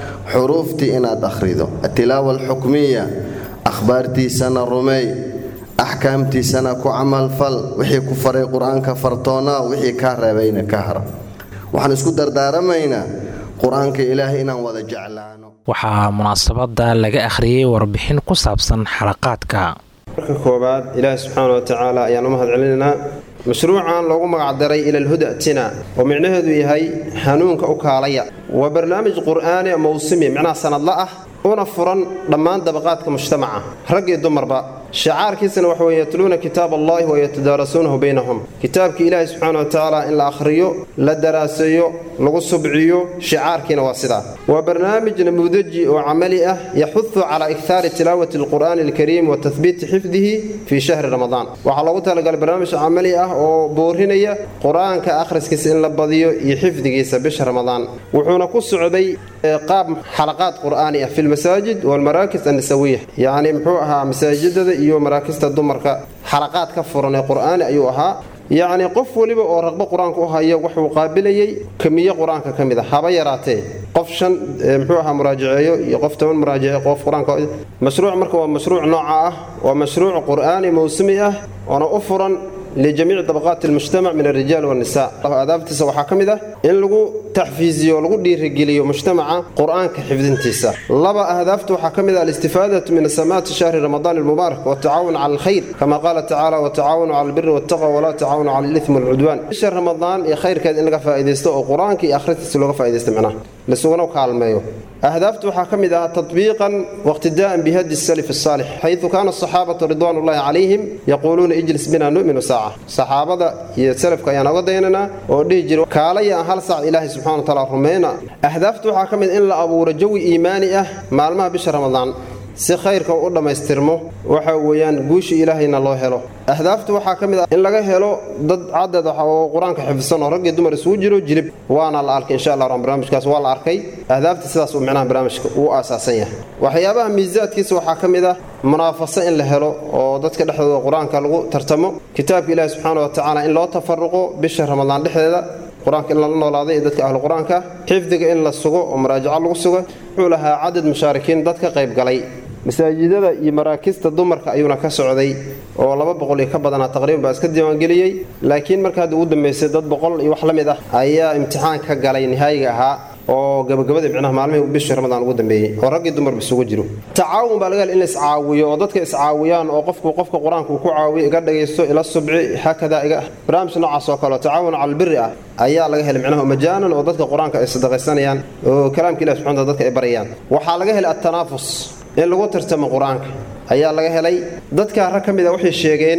حروفتي إن أخريدو التلاوة الحكمية أخبارتي سنة رمي أحكامتي سنة كعمل فل وحي كفر قرآن كفرتونا وحي كهربين كهرب waxaan isku dardaaramaynaa qur-aanka ilaahay inaan wada jeclaano waxaa munaasabada laga akhriyey warbixin ku saabsan xalaqaadka marka koowaad ilaahi subxaana wa tacaala ayaan u mahad celinaynaa mashruucan loogu magacdaray ilalhudatina oo micnaheedu yahay hanuunka u kaalaya waa barnaamij qur'aani mawsimi micnaha sanadla ah una furan dhammaan dabaqaadka mujtamaca rag iyo dumarba shicaarkiisana waxa weye yatluuna kitaab allahi wa yatadaarasuunahu baynahum kitaabkii ilaahi subxaana wa tacaala in la akhriyo la daraaseeyo lagu subciyo shicaarkiina waa sidaa waa barnaamij namuudaji oo camali ah yaxudu calaa ikhaari tilaawati alqur'aani alkariim wa tahbiiti xifdihi fii shahri ramadaan waxaa loogu talagalay barnaamij camali ah oo boorinaya qur-aanka akhriskiisa in la badiyo iyo xifdigiisa bisha ramadaan wuxuuna ku socday qaab xalaqaad qur'aani ah fi lmasaajid walmaraakis annisawiya yacni muxuu ahaa masaajidada iyo maraakista dumarka xalaqaad ka furan ee qur'aani ayuu ahaa yacni qof weliba oo raqbo qur-aanka u haya wuxuu qaabilayey kamiyo qur-aanka ka mid a haba yaraatee qof shan muxuu ahaa muraajaceeyo iyo qof toban muraajaceeyo qof qur-aanka mashruuc marka waa mashruuc nooca ah waa mashruuc qur'aani mawsumi ah oona u furan lijamiici dabaqaati almujtamac min alrijaal waannisa aadaabtiisa waxaa ka mid ah in lagu taxfiiziyo lagu dhiirigeliyo mujtamaca qur-aanka xifdintiisa laba ahdaafta waxaa ka mid ah alistifaadatu min asamaati shahri ramadaan almubaarak watacaawun cala alkhayr kama qaala tacaala watacaawanu cala albiri waltaqwa walaa tacaawanu cala alithmi walcudwaan bisha ramadaan iyo khayrkeed in laga faa'iidaysto oo qur-aanka iyo akhristiisa looga faa'iidaysto macnaha laisuguna kaalmeeyo أهدافته حكمدها تطبيقا واقتداء بهدي السلف الصالح حيث كان الصحابة رضوان الله عليهم يقولون اجلس بنا نؤمن ساعة صحابة يسلف كيانا وديننا وديجر كاليا هل ساعة إلهي سبحانه وتعالى رمينا أهدافته حكمد إلا أبو رجوي إيماني أه مالما بشهر رمضان si khayrka u dhammaystirmo waxa weeyaan guusha ilaahayna loo helo ahdaafta waxaa ka mid ah in laga helo dad cadad oo qur-aanka xifdisan oo rag iyo dumar isugu jiro jilib waana la arkay insha allah barnaamijkaas waa la arkay ahdaafta sidaas uu micnaha barnaamijka uu aasaasan yahay waxyaabaha miisaadkiisa waxaa ka mid ah munaafaso in la helo oo dadka dhexdooda qur-aanka lagu tartamo kitaabka ilaahi subxaana wa tacaala in loo tafaruqo bisha ramadaan dhexdeeda qur-aanka in lala noolaaday iyo dadka ahlu qur-aanka xifdiga in la sugo oo maraajaco lagu sugo wuxuu lahaa cadad mushaarikiin dad ka qayb galay masaajidada iyo maraakista dumarka ayuuna ka socday oo laba boqol iyo ka badanaa taqriiban baa iska diiwaangeliyey laakiin marka hadda ugu dambaysay dad boqol iyo wax la mid ah ayaa imtixaan ka galay nihaayiga ahaa oo gabagabada micnaha maalmihii bishii ramadaan ugu dambeeyey oo raggii dumarba isugu jiro tacaawun baa laga hel in la iscaawiyo oo dadka iscaawiyaan oo qofku qofka qur-aanka uu ku caawiyo iga dhagaysto ila subci haakada iga barnaamij noocaas oo kale oo tacaawun cala albiri ah ayaa laga helay micnaha majaanan oo dadka qur-aanka ay sadaqaysanayaan oo kalaamka ilahi subxana dadka ay barayaan waxaa laga helay attanaafus in lagu tartamo qur-aanka ayaa laga helay dadka rag ka mid a waxay sheegeen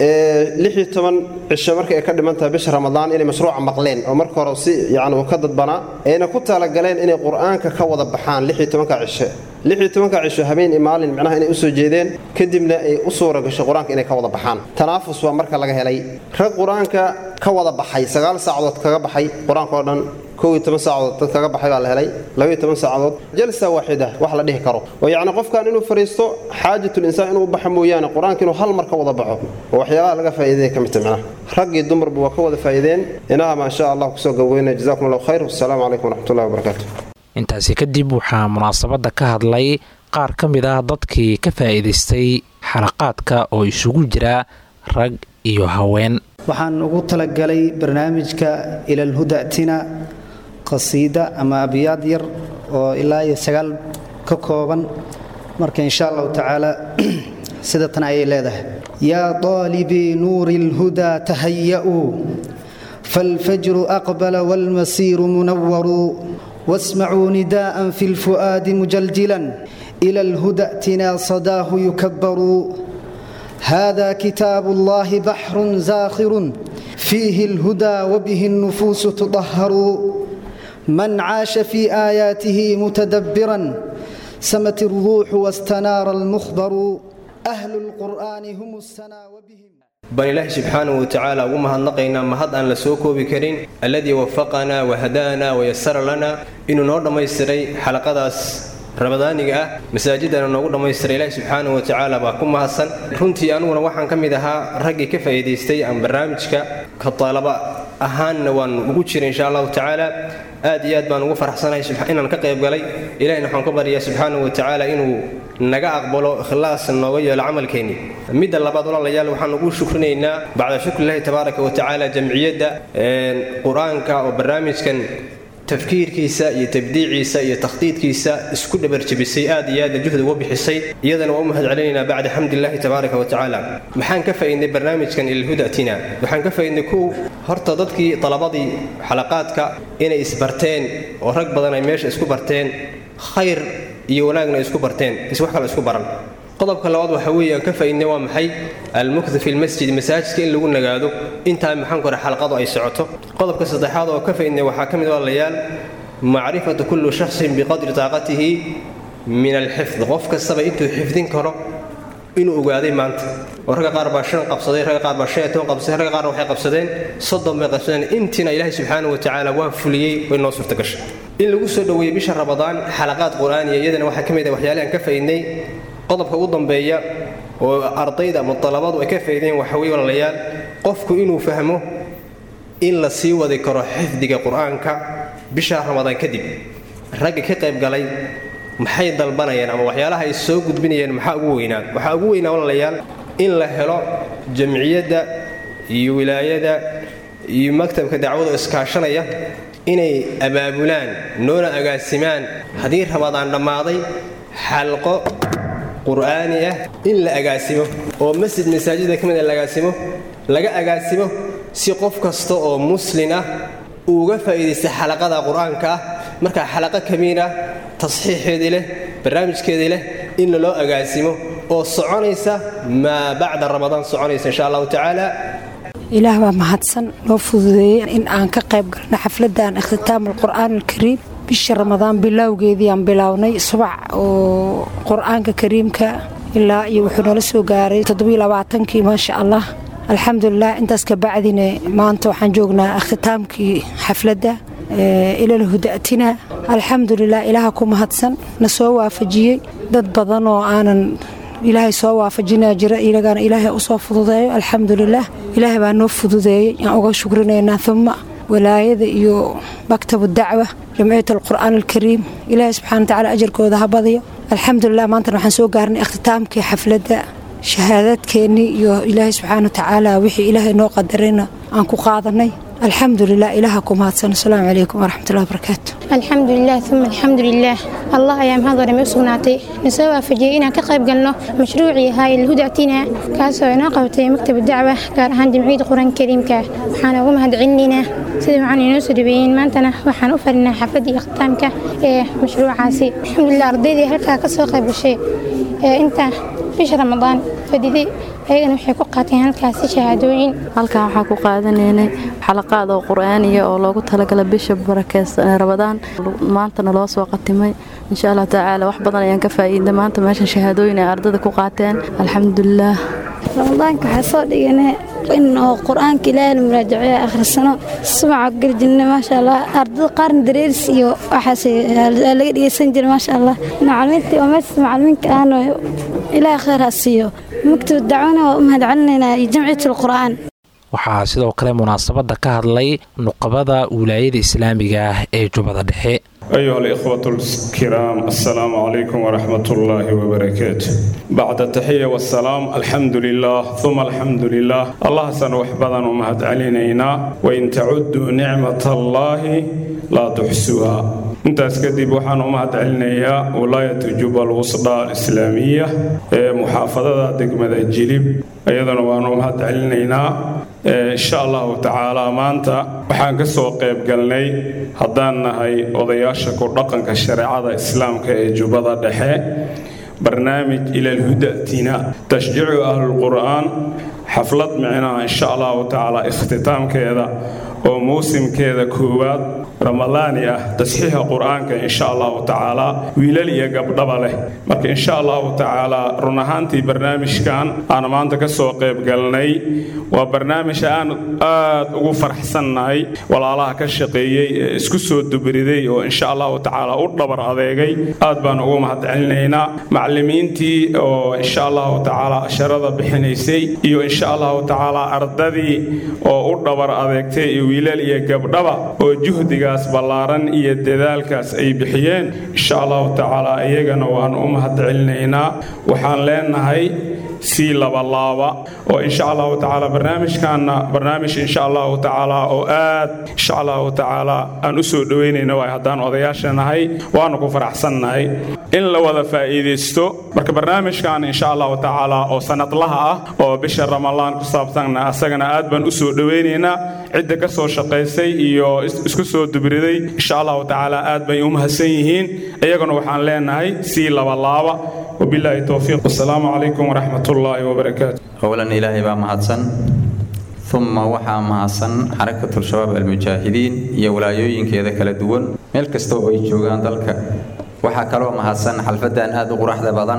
lixii toban cisho marka ay ka dhiman tahay bisha ramadaan inay mashruuca maqleen oo marka hore si yacni uu ka dadbanaa ayna ku talagaleen inay qur-aanka ka wada baxaan lixii tobanka cisho lixii tobanka cisho habeen iyo maalin micnaha inay usoo jeedeen kadibna ay u suura gashay qur-aanka inay ka wada baxaan tanaafus waa marka laga helay rag qur-aanka ka wada baxay sagaal saacadood kaga baxay qur-aanka oo dhan kow iyo toban saacadood dad kaga baxay baa la helay labaiyo toban saacadood jalsa waaxida wax la dhihi karo oo yacni qofkan inuu fariisto xaajatul insaan inuu baxa mooyaane qur-aanka inuu hal mar ka wada baxo oo waxyaabaha laga faa'iidaya ka midta macnaha raggii dumarba waa ka wada faa'iideen inaha maa sha allah kusoo gabweynaya jazakum allahu khayr wasalaamu calaykum waraxmatullahi wabarakaatu intaasi kadib waxaa munaasabadda ka hadlay qaar ka mid ah dadkii ka faa'iidaystay xalaqaadka oo isugu jira rag iyo haween waxaan ugu talagalay barnaamijka ilalhudatina qasiida ama abyaad yar oo ilaa iyo sagaal ka kooban marka insha allahu tacaala sida tan ayay leedahay yaa daalibii nuuri اlhudaa tahaya'uu فالفجر أقبل والمسير منور واسمعوا نداء في الفؤاد مجلجلا إلى الهدى ائتنا صداه يكبر هذا كتاب الله بحر زاخر فيه الهدى وبه النفوس تطهر من عاش في آياته متدبرا سمت الروح واستنار المخبر أهل القرآن هم السنا وبهم baan ilaahi subxaanahu watacaala ugu mahadnaqaynaa mahad aan la soo koobi karin alladii wafaqanaa wahadaanaa wayasara lanaa inuu noo dhammaystiray xalaqadaas ramadaaniga ah masaajidana noogu dhammaystiray ilaahi subxaanahu watacaala baa ku mahadsan runtii aniguna waxaan ka mid ahaa raggii ka faa'iidaystay aan barnaamijka ka talaba ahaanna waan ugu jiray insha allahu tacaala aad iyo aad baan ugu faraxsanahay inaan ka qayb galay ilahina waxaan ka baryaa subxaanahu watacaala inuu naga aqbalo ikhlaas nooga yeelo camalkeenni midda labaad walaalayaal waxaan ugu shukrinaynaa bacda shukrillahi tabaaraka watacaala jamciyadda qur-aanka oo barnaamijkan tafkiirkiisa iyo tabdiiciisa iyo takhdiidkiisa isku dhabarjabisay aad iyo aadna juhdi uga bixisay iyadana waa u mahad celinaynaa bacda xamdillahi tabaaraka watacaala maxaan ka faa'iidnay barnaamijkan ilalhudatina waxaan ka faa'iidnay kow horta dadkii dalabadii xalaqaadka inay isbarteen oo rag badan ay meesha isku barteen khayr iyo wanaagna ay isku barteen is wax kale isku baran qodobka labaad waxa weeye aan ka faa'iidnay waa maxay almukdu fi lmasjid masaajidka in lagu nagaado intaa maxaan ku xalqadu ay socoto qodobka saddexaad oo ka faa'iidnay waxaa ka mid walaalayaal macrifatu kullu shakhsin biqadri taaqatihi min alxifd qof kastaba intuu xifdin karo inuu ogaaday maanta oo ragga qaar baa shan qabsaday ragga qaar baa shan iyo toban qabsaday ragga qaarna waxay qabsadeen soddon bay qabsadeen intiina ilaahay subxaanahu watacaala waa fuliyey way noo suurta gashay in lagu soo dhoweeyey bisha ramadaan xalaqaad qur-aaniya iyadana waxaa ka mid ah waxyaalahi aan ka faa'iidnay qodobka ugu dambeeya oo ardayda ama dalabadu ay ka faa'iideen waxa weye walaalayaal qofku inuu fahmo in la sii wadi karo xifdiga qur-aanka bisha ramadaan kadib ragga ka qayb galay maxay dalbanayaan ama waxyaalaha ay soo gudbinayaan maxaa ugu weynaa waxaa ugu weynaa walaalayaal in la helo jamciyadda iyo wilaayada iyo maktabka dacwada iskaashanaya inay abaabulaan noona agaasimaan haddii ramadaan dhammaaday xalqo qur'aani ah in la agaasimo oo masjid masaajida ka mid a la agaasimo laga agaasimo si qof kasta oo muslin ah uuga faa'iidaysta xalaqada qur-aanka ah markaa xalaqo kamiin ah tasxiixeedii leh barnaamijkeedii leh in laloo agaasimo oo soconaysa maa bacda ramadaan soconaysa insha allahu tacaala ilaah baa mahadsan noo fududeeyey in aan ka qayb galno xafladan ikhtitaam alqur'aan alkariim bisha ramadaan bilowgeedii aan bilownay subac oo qur-aanka kariimka ilaa iyo wuxuu nala soo gaaray toddobaaatankii maasha allah alxamdulilah intaas kabacdina maanta waxaan joognaa ikhtitaamkii xafladda ilal hudatina alxamdulilah ilaaha ku mahadsan na soo waafajiyey dad badan oo aanan ilaahay soo waafajinaa jira ilagana ilaahay usoo fududeeyo alxamdulilah ilaahay baa noo fududeeyey aan uga shukrinaynaa uma walaayada iyo maktabu dacwa jamciyat alqur'aan alkariim ilaahay subxana watacaala ajarkooda ha badiyo alxamdulilah maantana waxaan soo gaarnay ikhtitaamkii xafladda shahaadaadkeennii iyo ilaahay subxaana watacaala wixii ilaahay noo qadarayna aan ku qaadanay alxamdulilah ilaaha ku mahadsan asalaamu calaykum waraxmatullahi wabarakaatu alxamdulilah uma alxamdulilah allah ayaa mahad warame u sugnaatay nasoo waafajiyey inaan ka qayb galno mashruucii ahaa ilhudatina kaasoo inoo qabatay maktab dacwa gaar ahaan jamciyadda qur-aanka kariimka waxaan ugu mahad celinaynaa sida waxaan inoo soo dhaweeyeen maantana waxaan u farinaa xafladdii ikhtaamka ee mashruucaasi alxamdulilah ardaydii halkaa ka soo qayb gashay ee inta bisha ramadaan fadiday ayagana waxay ku qaateen halkaasi shahaadooyin halkan waxaa ku qaadanaynay xalaqaad oo qur-aaniya oo loogu talagala bisha barakeysan ramadaan maantana loo soo qatimay insha allah tacaala wax badan ayaan ka faa'iiday maanta meeshan shahaadooyin ay ardada ku qaateen alxamdulilah ramadaanka waxaa soo dhiganay in oo qur-aanka ilaahay la muraajaceeyo akhrisano subaca garjinna maasha allah ardada qaarna dareeris iyo waxaas laga dhegeysan jira maasha allah macalimiinta oo meeshaas macalimiinka ahna ilaahay khayr ha siiyo maktab dacwana waa u mahad celinaynaa iyo jamciyat alqur'aan waxaa sidoo kale munaasabadda ka hadlay nuqabada wilaayada islaamiga ah ee jubbada dhexe أيها الإخوة الكرام السلام عليكم ورحمة الله وبركاته بعد التحية والسلام الحمد لله ثم الحمد لله الله سنوح بدن ومهد علينا وإن تعدوا نعمة الله لا تحسوها intaas kadib waxaan u mahad celinayaa walaayatu jubal wusda alislaamiya ee muxaafadada degmada jilib iyadana waanu mahad celinaynaa insha allahu tacaala maanta waxaan ka soo qayb galnay haddaan nahay odayaasha ku dhaqanka shareecada islaamka ee jubbada dhexe barnaamij ilalhudatina tashjiicu ahlulqur'aan xaflad micnaha insha allahu tacaala ikhtitaamkeeda oo muusimkeeda koowaad ramadaani ah tasxiixa qur-aanka insha allahu tacaala wiilal iyo gabdhaba leh marka insha allahu tacaala run ahaantii barnaamijkan aan maanta ka soo qayb galnay waa barnaamij aan aad ugu faraxsannahay walaalaha ka shaqeeyey ee isku soo dubriday oo insha allahu tacaala u dhabar adeegay aad baan ugu mahadcelinaynaa macallimiintii oo insha allahu tacaala asharada bixinaysay iyo insha allahu tacaala ardadii oo u dhabar adeegtay iyo wiilal iyo gabdhaba oo juhdigaas ballaaran iyo dadaalkaas ay bixiyeen insha allahu tacaala iyagana waan u mahadcelinaynaa waxaan leenahay sii labalaaba oo insha allahu tacaala barnaamijkaana barnaamij insha allahu tacaala oo aad insha allahu tacaala aan u soo dhoweynayna waay haddaan odayaasha nahay waanu ku faraxsannahay in la wada faa'iidaysto marka barnaamijkan insha allahu tacaala oo sanadlaha ah oo bisha ramadaan ku saabsanna asagana aad baan u soo dhoweynaynaa cidda ka soo shaqaysay iyo isku soo dubriday insha allahu tacaala aad bay u mahadsan yihiin iyaguna waxaan leenahay sii labalaaba وبالله التوفيق والسلام عليكم ورحمة الله وبركاته أولا إلهي بقى مهدسن ثم وحا مهدسن حركة الشباب المجاهدين يا ولايوين كذا كلا دوون ميل كستو أي جوغان دلك waxaa kaloo mahadsan xalfadan aad u quruxda badan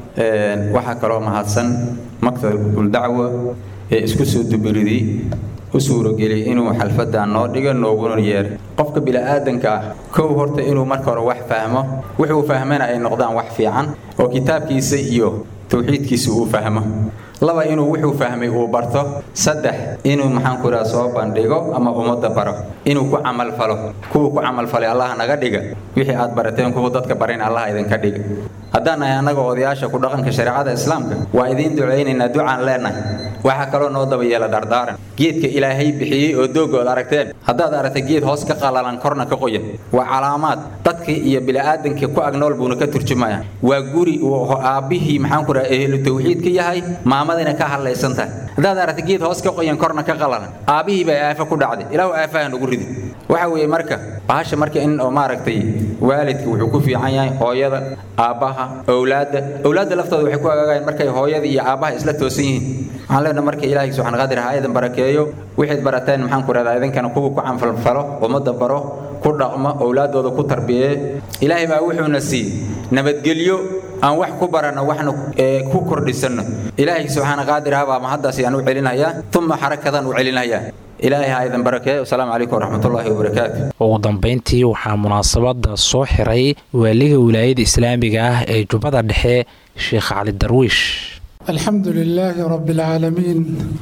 waxaa kaloo mahadsan maktabul dacwa ee isku soo dubiridii u suurogeliyay inuu xalfadan noo dhigo nooguna yeeray qofka bini'aadanka ah kow horta inuu marka hore wax fahmo wuxuu fahmana ay noqdaan wax fiican oo kitaabkiisa iyo tawxiidkiisa uu fahmo laba inuu wuxuu fahmay uu barto saddex inuu maxaanku idhaha soo bandhigo ama ummadda baro inuu ku camalfalo kuwa ku camalfalay allaha naga dhiga wixii aad barateen kuwa dadka barin allaha idinka dhiga haddaan nahay annaga odayaasha ku dhaqanka shareecada islaamka waa idiin ducaynaynaa ducaan leenahay waxaa kaloo noo daba yeela dardaaran geedka ilaahay bixiyey oo dooggood aragteen haddaad aragtay geed hoos ka qalalan korna ka qoyan waa calaamaad dadkii iyo bini'aadankii ku agnool buuna ka turjumaya waa guri uu aabbihii maxaanku dhaha ehlu tawxiid ka yahay maamadina ka hadlaysan tahay haddaad aragtay geed hoos ka qoyan korna ka qalalan aabbihii baa aafa ku dhacday ilaahu aafaha nagu ridi waxa weeye marka bahasha marka in oo maaragtay waalidka wuxuu ku fiican yahay hooyada aabbaha owlaadda owlaadda laftooda waxay ku agaagayan markay hooyada iyo aabbaha isla toosan yihiin waxaan leenahay marka ilaahay subxaan qadir ha idin barakeeyo wixayd barateen maxaan ku rahdaa idinkana kuwa ku canfalfalo ummadda baro ku dhaqmo owlaaddooda ku tarbiyeeye ilaahay baa wuxuuna siiyey nabadgelyo aan wax ku baranno waxna ku kordhisanno ilaahay subxaana qaadir ha baa mahaddaas ayaan u celinayaa uma xarakadan u celinayaa ilaahay ha idin barakeeyo wasalaamu calaykum waraxmatullaahi wabarakaatu ugu dambayntii waxaa munaasabadda soo xiray waaliga wilaayada islaamiga ah ee jubbada dhexe sheekh cali darwiish الحمد لله رب العالمين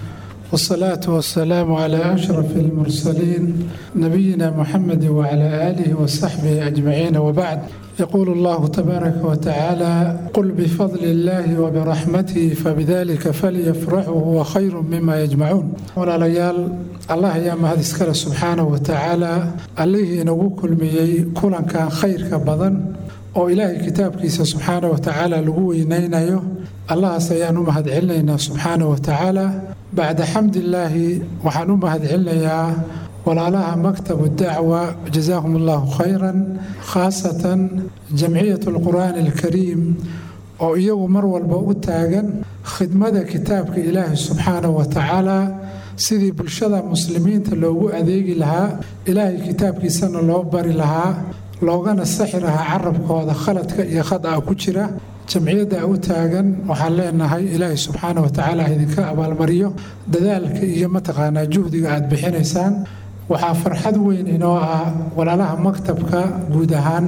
والصلاة والسلام على أشرف المرسلين نبينا محمد وعلى آله وصحبه أجمعين وبعد يقول الله تبارك وتعالى قل بفضل الله وبرحمته فبذلك فليفرحوا هو خير مما يجمعون ولا ليال الله يا مهد اسكال سبحانه وتعالى عليه نقول كل مي كلا كان خير كبضن oo ilaahay kitaabkiisa subxaana wa tacaala lagu weynaynayo allahaas ayaan u mahad celinaynaa subxaana wa tacaala bacda xamdillaahi waxaan u mahad celinayaa walaalaha maktabu dacwa jazaahum allahu khayran khaasatan jamciyat alqur'aani alkariim oo iyagu mar walba u taagan khidmada kitaabka ilaahi subxaana wa tacaala sidii bulshada muslimiinta loogu adeegi lahaa ilaahay kitaabkiisana loo bari lahaa loogana saxi lahaa carabkooda khaladka iyo khada ku jira jamciyadda u taagan waxaan leenahay ilaahay subxaana wa tacaala idinka abaalmariyo dadaalka iyo mataqaanaa juhdiga aad bixinaysaan waxaa farxad weyn inoo ah walaalaha maktabka guud ahaan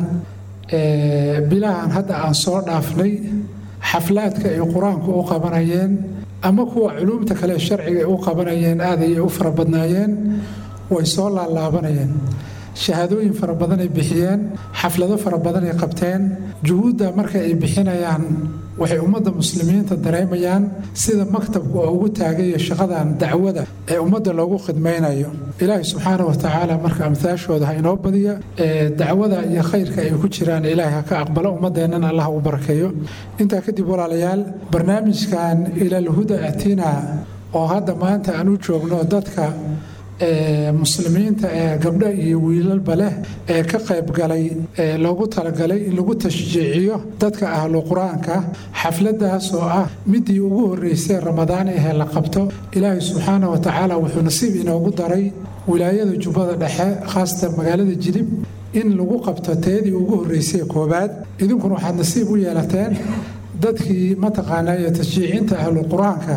bilahan hadda aan soo dhaafnay xaflaadka ay qur-aanku u qabanayeen ama kuwa culuumta kale sharciga ay u qabanayeen aad ayay u fara badnaayeen way soo laalaabanayeen shahaadooyin fara badan ay bixiyeen xaflado fara badan ay qabteen juhuudda marka ay bixinayaan waxay ummadda muslimiinta dareemayaan sida maktabku oo ugu taagayo shaqadan dacwada ee ummadda loogu khidmaynayo ilaahay subxaana wa tacaala marka amtaashooda ha inoo badiya ee dacwada iyo khayrka ay ku jiraan ilaahay ha ka aqbalo ummaddeennan allah u barakeeyo intaa kadib walaalayaal barnaamijkan ilalhuda atina oo hadda maanta aan u joogno dadka muslimiinta ee gabdho iyo wiilalba leh ee ka qayb galay ee loogu talagalay in lagu tashjiiciyo dadka ahlu qur-aanka xafladaas oo ah midii ugu horeysay ramadaan ahee la qabto ilaahay subxaana wa tacaala wuxuu nasiib inoogu daray wilaayada jubbada dhexe khaasatan magaalada jilib in lagu qabto teedii ugu horreysay koobaad idinkuna waxaad nasiib u yeelateen dadkii mataqaanaa iyo tashjiicinta ahlu qur-aanka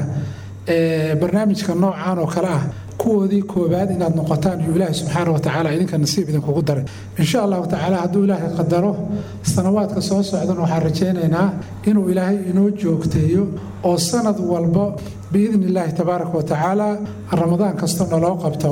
ee barnaamijka noocan oo kale ah kuwoodii koobaad inaad noqotaan iyo ilaahay subxaana wa tacaala idinka nasiib idinkugu daray insha allahu tacaala hadduu ilaahay qadaro sanawaadka soo socdan waxaan rajaynaynaa inuu ilaahay inoo joogteeyo oo sanad walba biidni illaahi tabaaraka wa tacaala ramadaan kastoo naloo qabto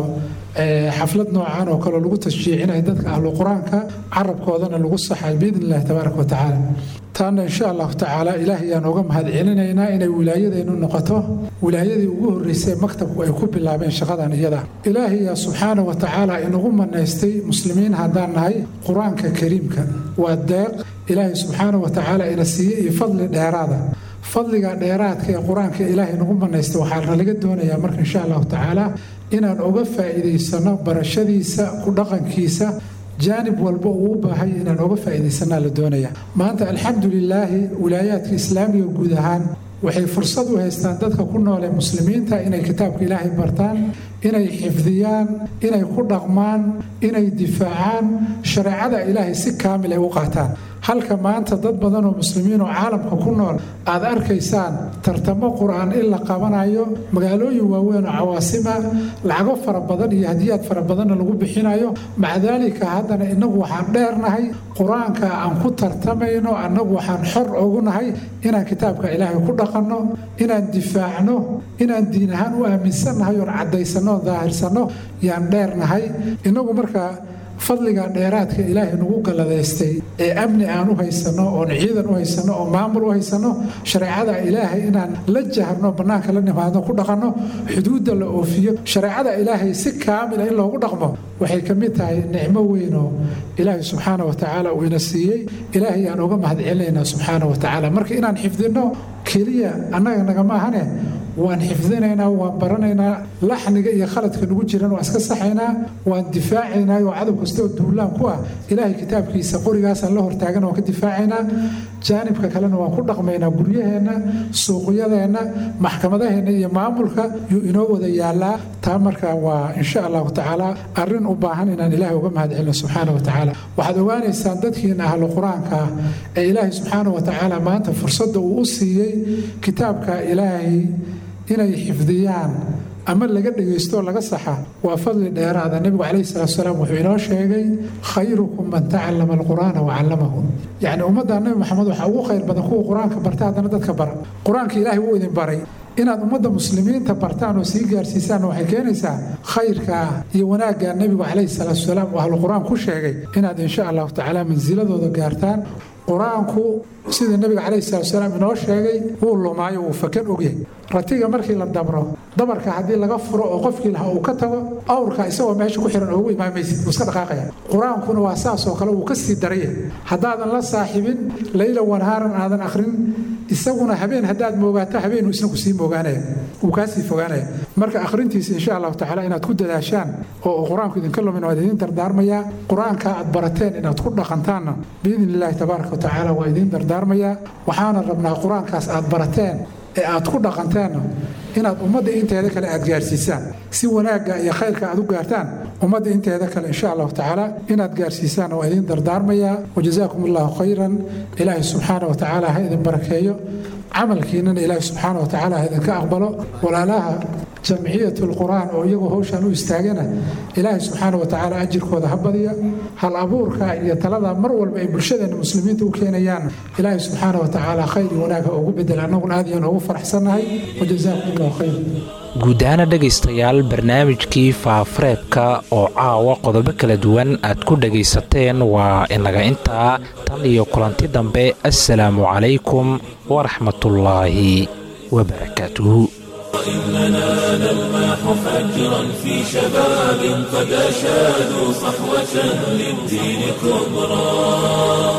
xaflad noocan oo kale lagu tashjiicinaya dadka ahlu qur-aanka carabkoodana lagu saxay biidni illaahi tabaaraka wa tacaala taana insha allahu tacaala ilaahay ayaan uga mahad celinaynaa inay wilaayadeennu noqoto wilaayadii ugu horreysay maktabku ay ku bilaabeen shaqadan iyada ilaahay yaa subxaana wa tacaala inagu manaystay muslimiin haddaan nahay qur-aanka kariimka waa deeq ilaahay subxaana wa tacaala ina siiyey iyo fadli dheeraada fadliga dheeraadka ee qur-aanka ilaahay nagu manaystay waxaana laga doonayaa marka insha allahu tacaala inaan uga faa'iidaysano barashadiisa ku dhaqankiisa jaanib walba uu u baahay inaan oga faa'iidaysanaa la doonaya maanta alxamdu lilaahi wilaayaadka islaamiga guud ahaan waxay fursad u haystaan dadka ku nool ee muslimiinta inay kitaabka ilaahay bartaan inay xifdiyaan inay ku dhaqmaan inay difaacaan shareecada ilaahay si kaamil ay u qaataan halka maanta dad badan oo muslimiin oo caalamka ku nool aad arkaysaan tartamo qur-aan in la qabanayo magaalooyin waaweyn oo cawaasima lacago fara badan iyo hadiyaad fara badanna lagu bixinayo maca daalika haddana innagu waxaan dheernahay qur-aanka aan ku tartamayno annagu waxaan xor ugu nahay inaan kitaabka ilaahay ku dhaqanno inaan difaacno inaan diin ahaan u aaminsannahay oon caddaysanno daahirsanno yaan dheernahay innagu markaa fadliga dheeraadka ilaahay nagu galladaystay ee amni aan u haysanno oon ciidan u haysanno oo maamul u haysanno shareecada ilaahay inaan la jaharno bannaanka la nimaadno ku dhaqanno xuduudda la oofiyo shareecada ilaahay si kaamila in loogu dhaqmo waxay ka mid tahay nicmo weyn oo ilaahay subxaana wa tacaala uu ina siiyey ilaahay aan uga mahad celinaynaa subxaana wa tacaala marka inaan xifdinno keliya annaga nagama ahane waan xifdinaynaa waan baranaynaa laxniga iyo khaladka nagu jiran waan iska saxaynaa waan difaacaynaa oo cadow kasta oo duulaan ku ah ilaahay kitaabkiisa qorigaasaan la hortaagan waan ka difaacaynaa jaanibka kalena waan ku dhaqmaynaa guryaheenna suuqyadeenna maxkamadaheenna iyo maamulka yuu inoo wada yaalaa taa marka waa insha allahu tacaala arrin u baahan inaan ilaahay uga mahad celino subxaana wa tacaala waxaad ogaanaysaan dadkiina ahlu qur-aanka ah ee ilaahay subxaana wa tacaala maanta fursadda uu u siiyey kitaabka ilaahay inay xifdiyaan ama laga dhegaysto laga saxa waa fadli dheeraada nebigu calayhi salaatu salaam wuxuu inoo sheegay khayrukum man tacallama alqur'aana wa callamahu yacni ummadda nebi maxamed waxaa ugu khayr badan kuwa qur-aanka barta haddana dadka bara qur-aanka ilaahay wuu idin baray inaad ummadda muslimiinta bartaan oo sii gaarsiisaan waxay keenaysaa khayrka iyo wanaagga nebigu calayhi salaatu salaam uu ahlu qur-aan ku sheegay inaad insha allahu tacaala mansiladooda gaartaan qur-aanku sida nebiga calayhi salaatu salaam inoo sheegay wuu lumaayo wuu fakan ogyahay ratiga markii la dabro dabarka haddii laga furo oo qofkii lahaa uu ka tago awrka isagoo meesha ku xiran oogu imaamaysid wuu iska dhaqaaqaya qur-aankuna waa saas oo kale wuu ka sii daraya haddaadan la saaxibin layla wanhaaran aadan akhrin isaguna habeen haddaad moogaato habeenu isna ku sii moogaanaya wuu kaa sii fogaanaya marka akhrintiisa insha allahu tacaala inaad ku dadaashaan oo qur-aanku idinka lumin waa idin dardaarmayaa qur-aanka aad barateen inaad ku dhaqantaanna biidni illaahi tabaaraka wa tacaala waa idin dardaarmayaa waxaana rabnaa qur-aankaas aad barateen ee aad ku dhaqanteenna inaad ummadda inteeda kale aad gaarsiisaan si wanaagga iyo khayrka aad u gaartaan ummadda inteeda kale insha allahu tacaala inaad gaarsiisaan waa idin dardaarmayaa wajazaakum allahu khayran ilaahay subxaana wa tacaala ha idin barakeeyo camalkiinana ilaahay subxaana wa tacaala ha idinka aqbalo walaalaha jamciyat lqur'aan oo iyagoo howshaan u istaagana ilaahay subxaana wa tacaala ajirkooda ha badiya hal abuurka iyo talada mar walba ay bulshadeena muslimiinta u keenayaan ilaahay subxaana wa tacaala khayr iyo wanaag ha ugu bedel annaguna aad iyaan ugu faraxsannahay wajazaakum allahu khayr guud ahaana dhegaystayaal barnaamijkii faafareebka oo caawa qodobo kala duwan aad ku dhegaysateen waa inaga intaa tan iyo kulanti dambe assalaamu calaykum waraxmatullaahi wabarakaatuhu إننا نلمح فجرا في شباب قد أشادوا صحوة للدين كبرى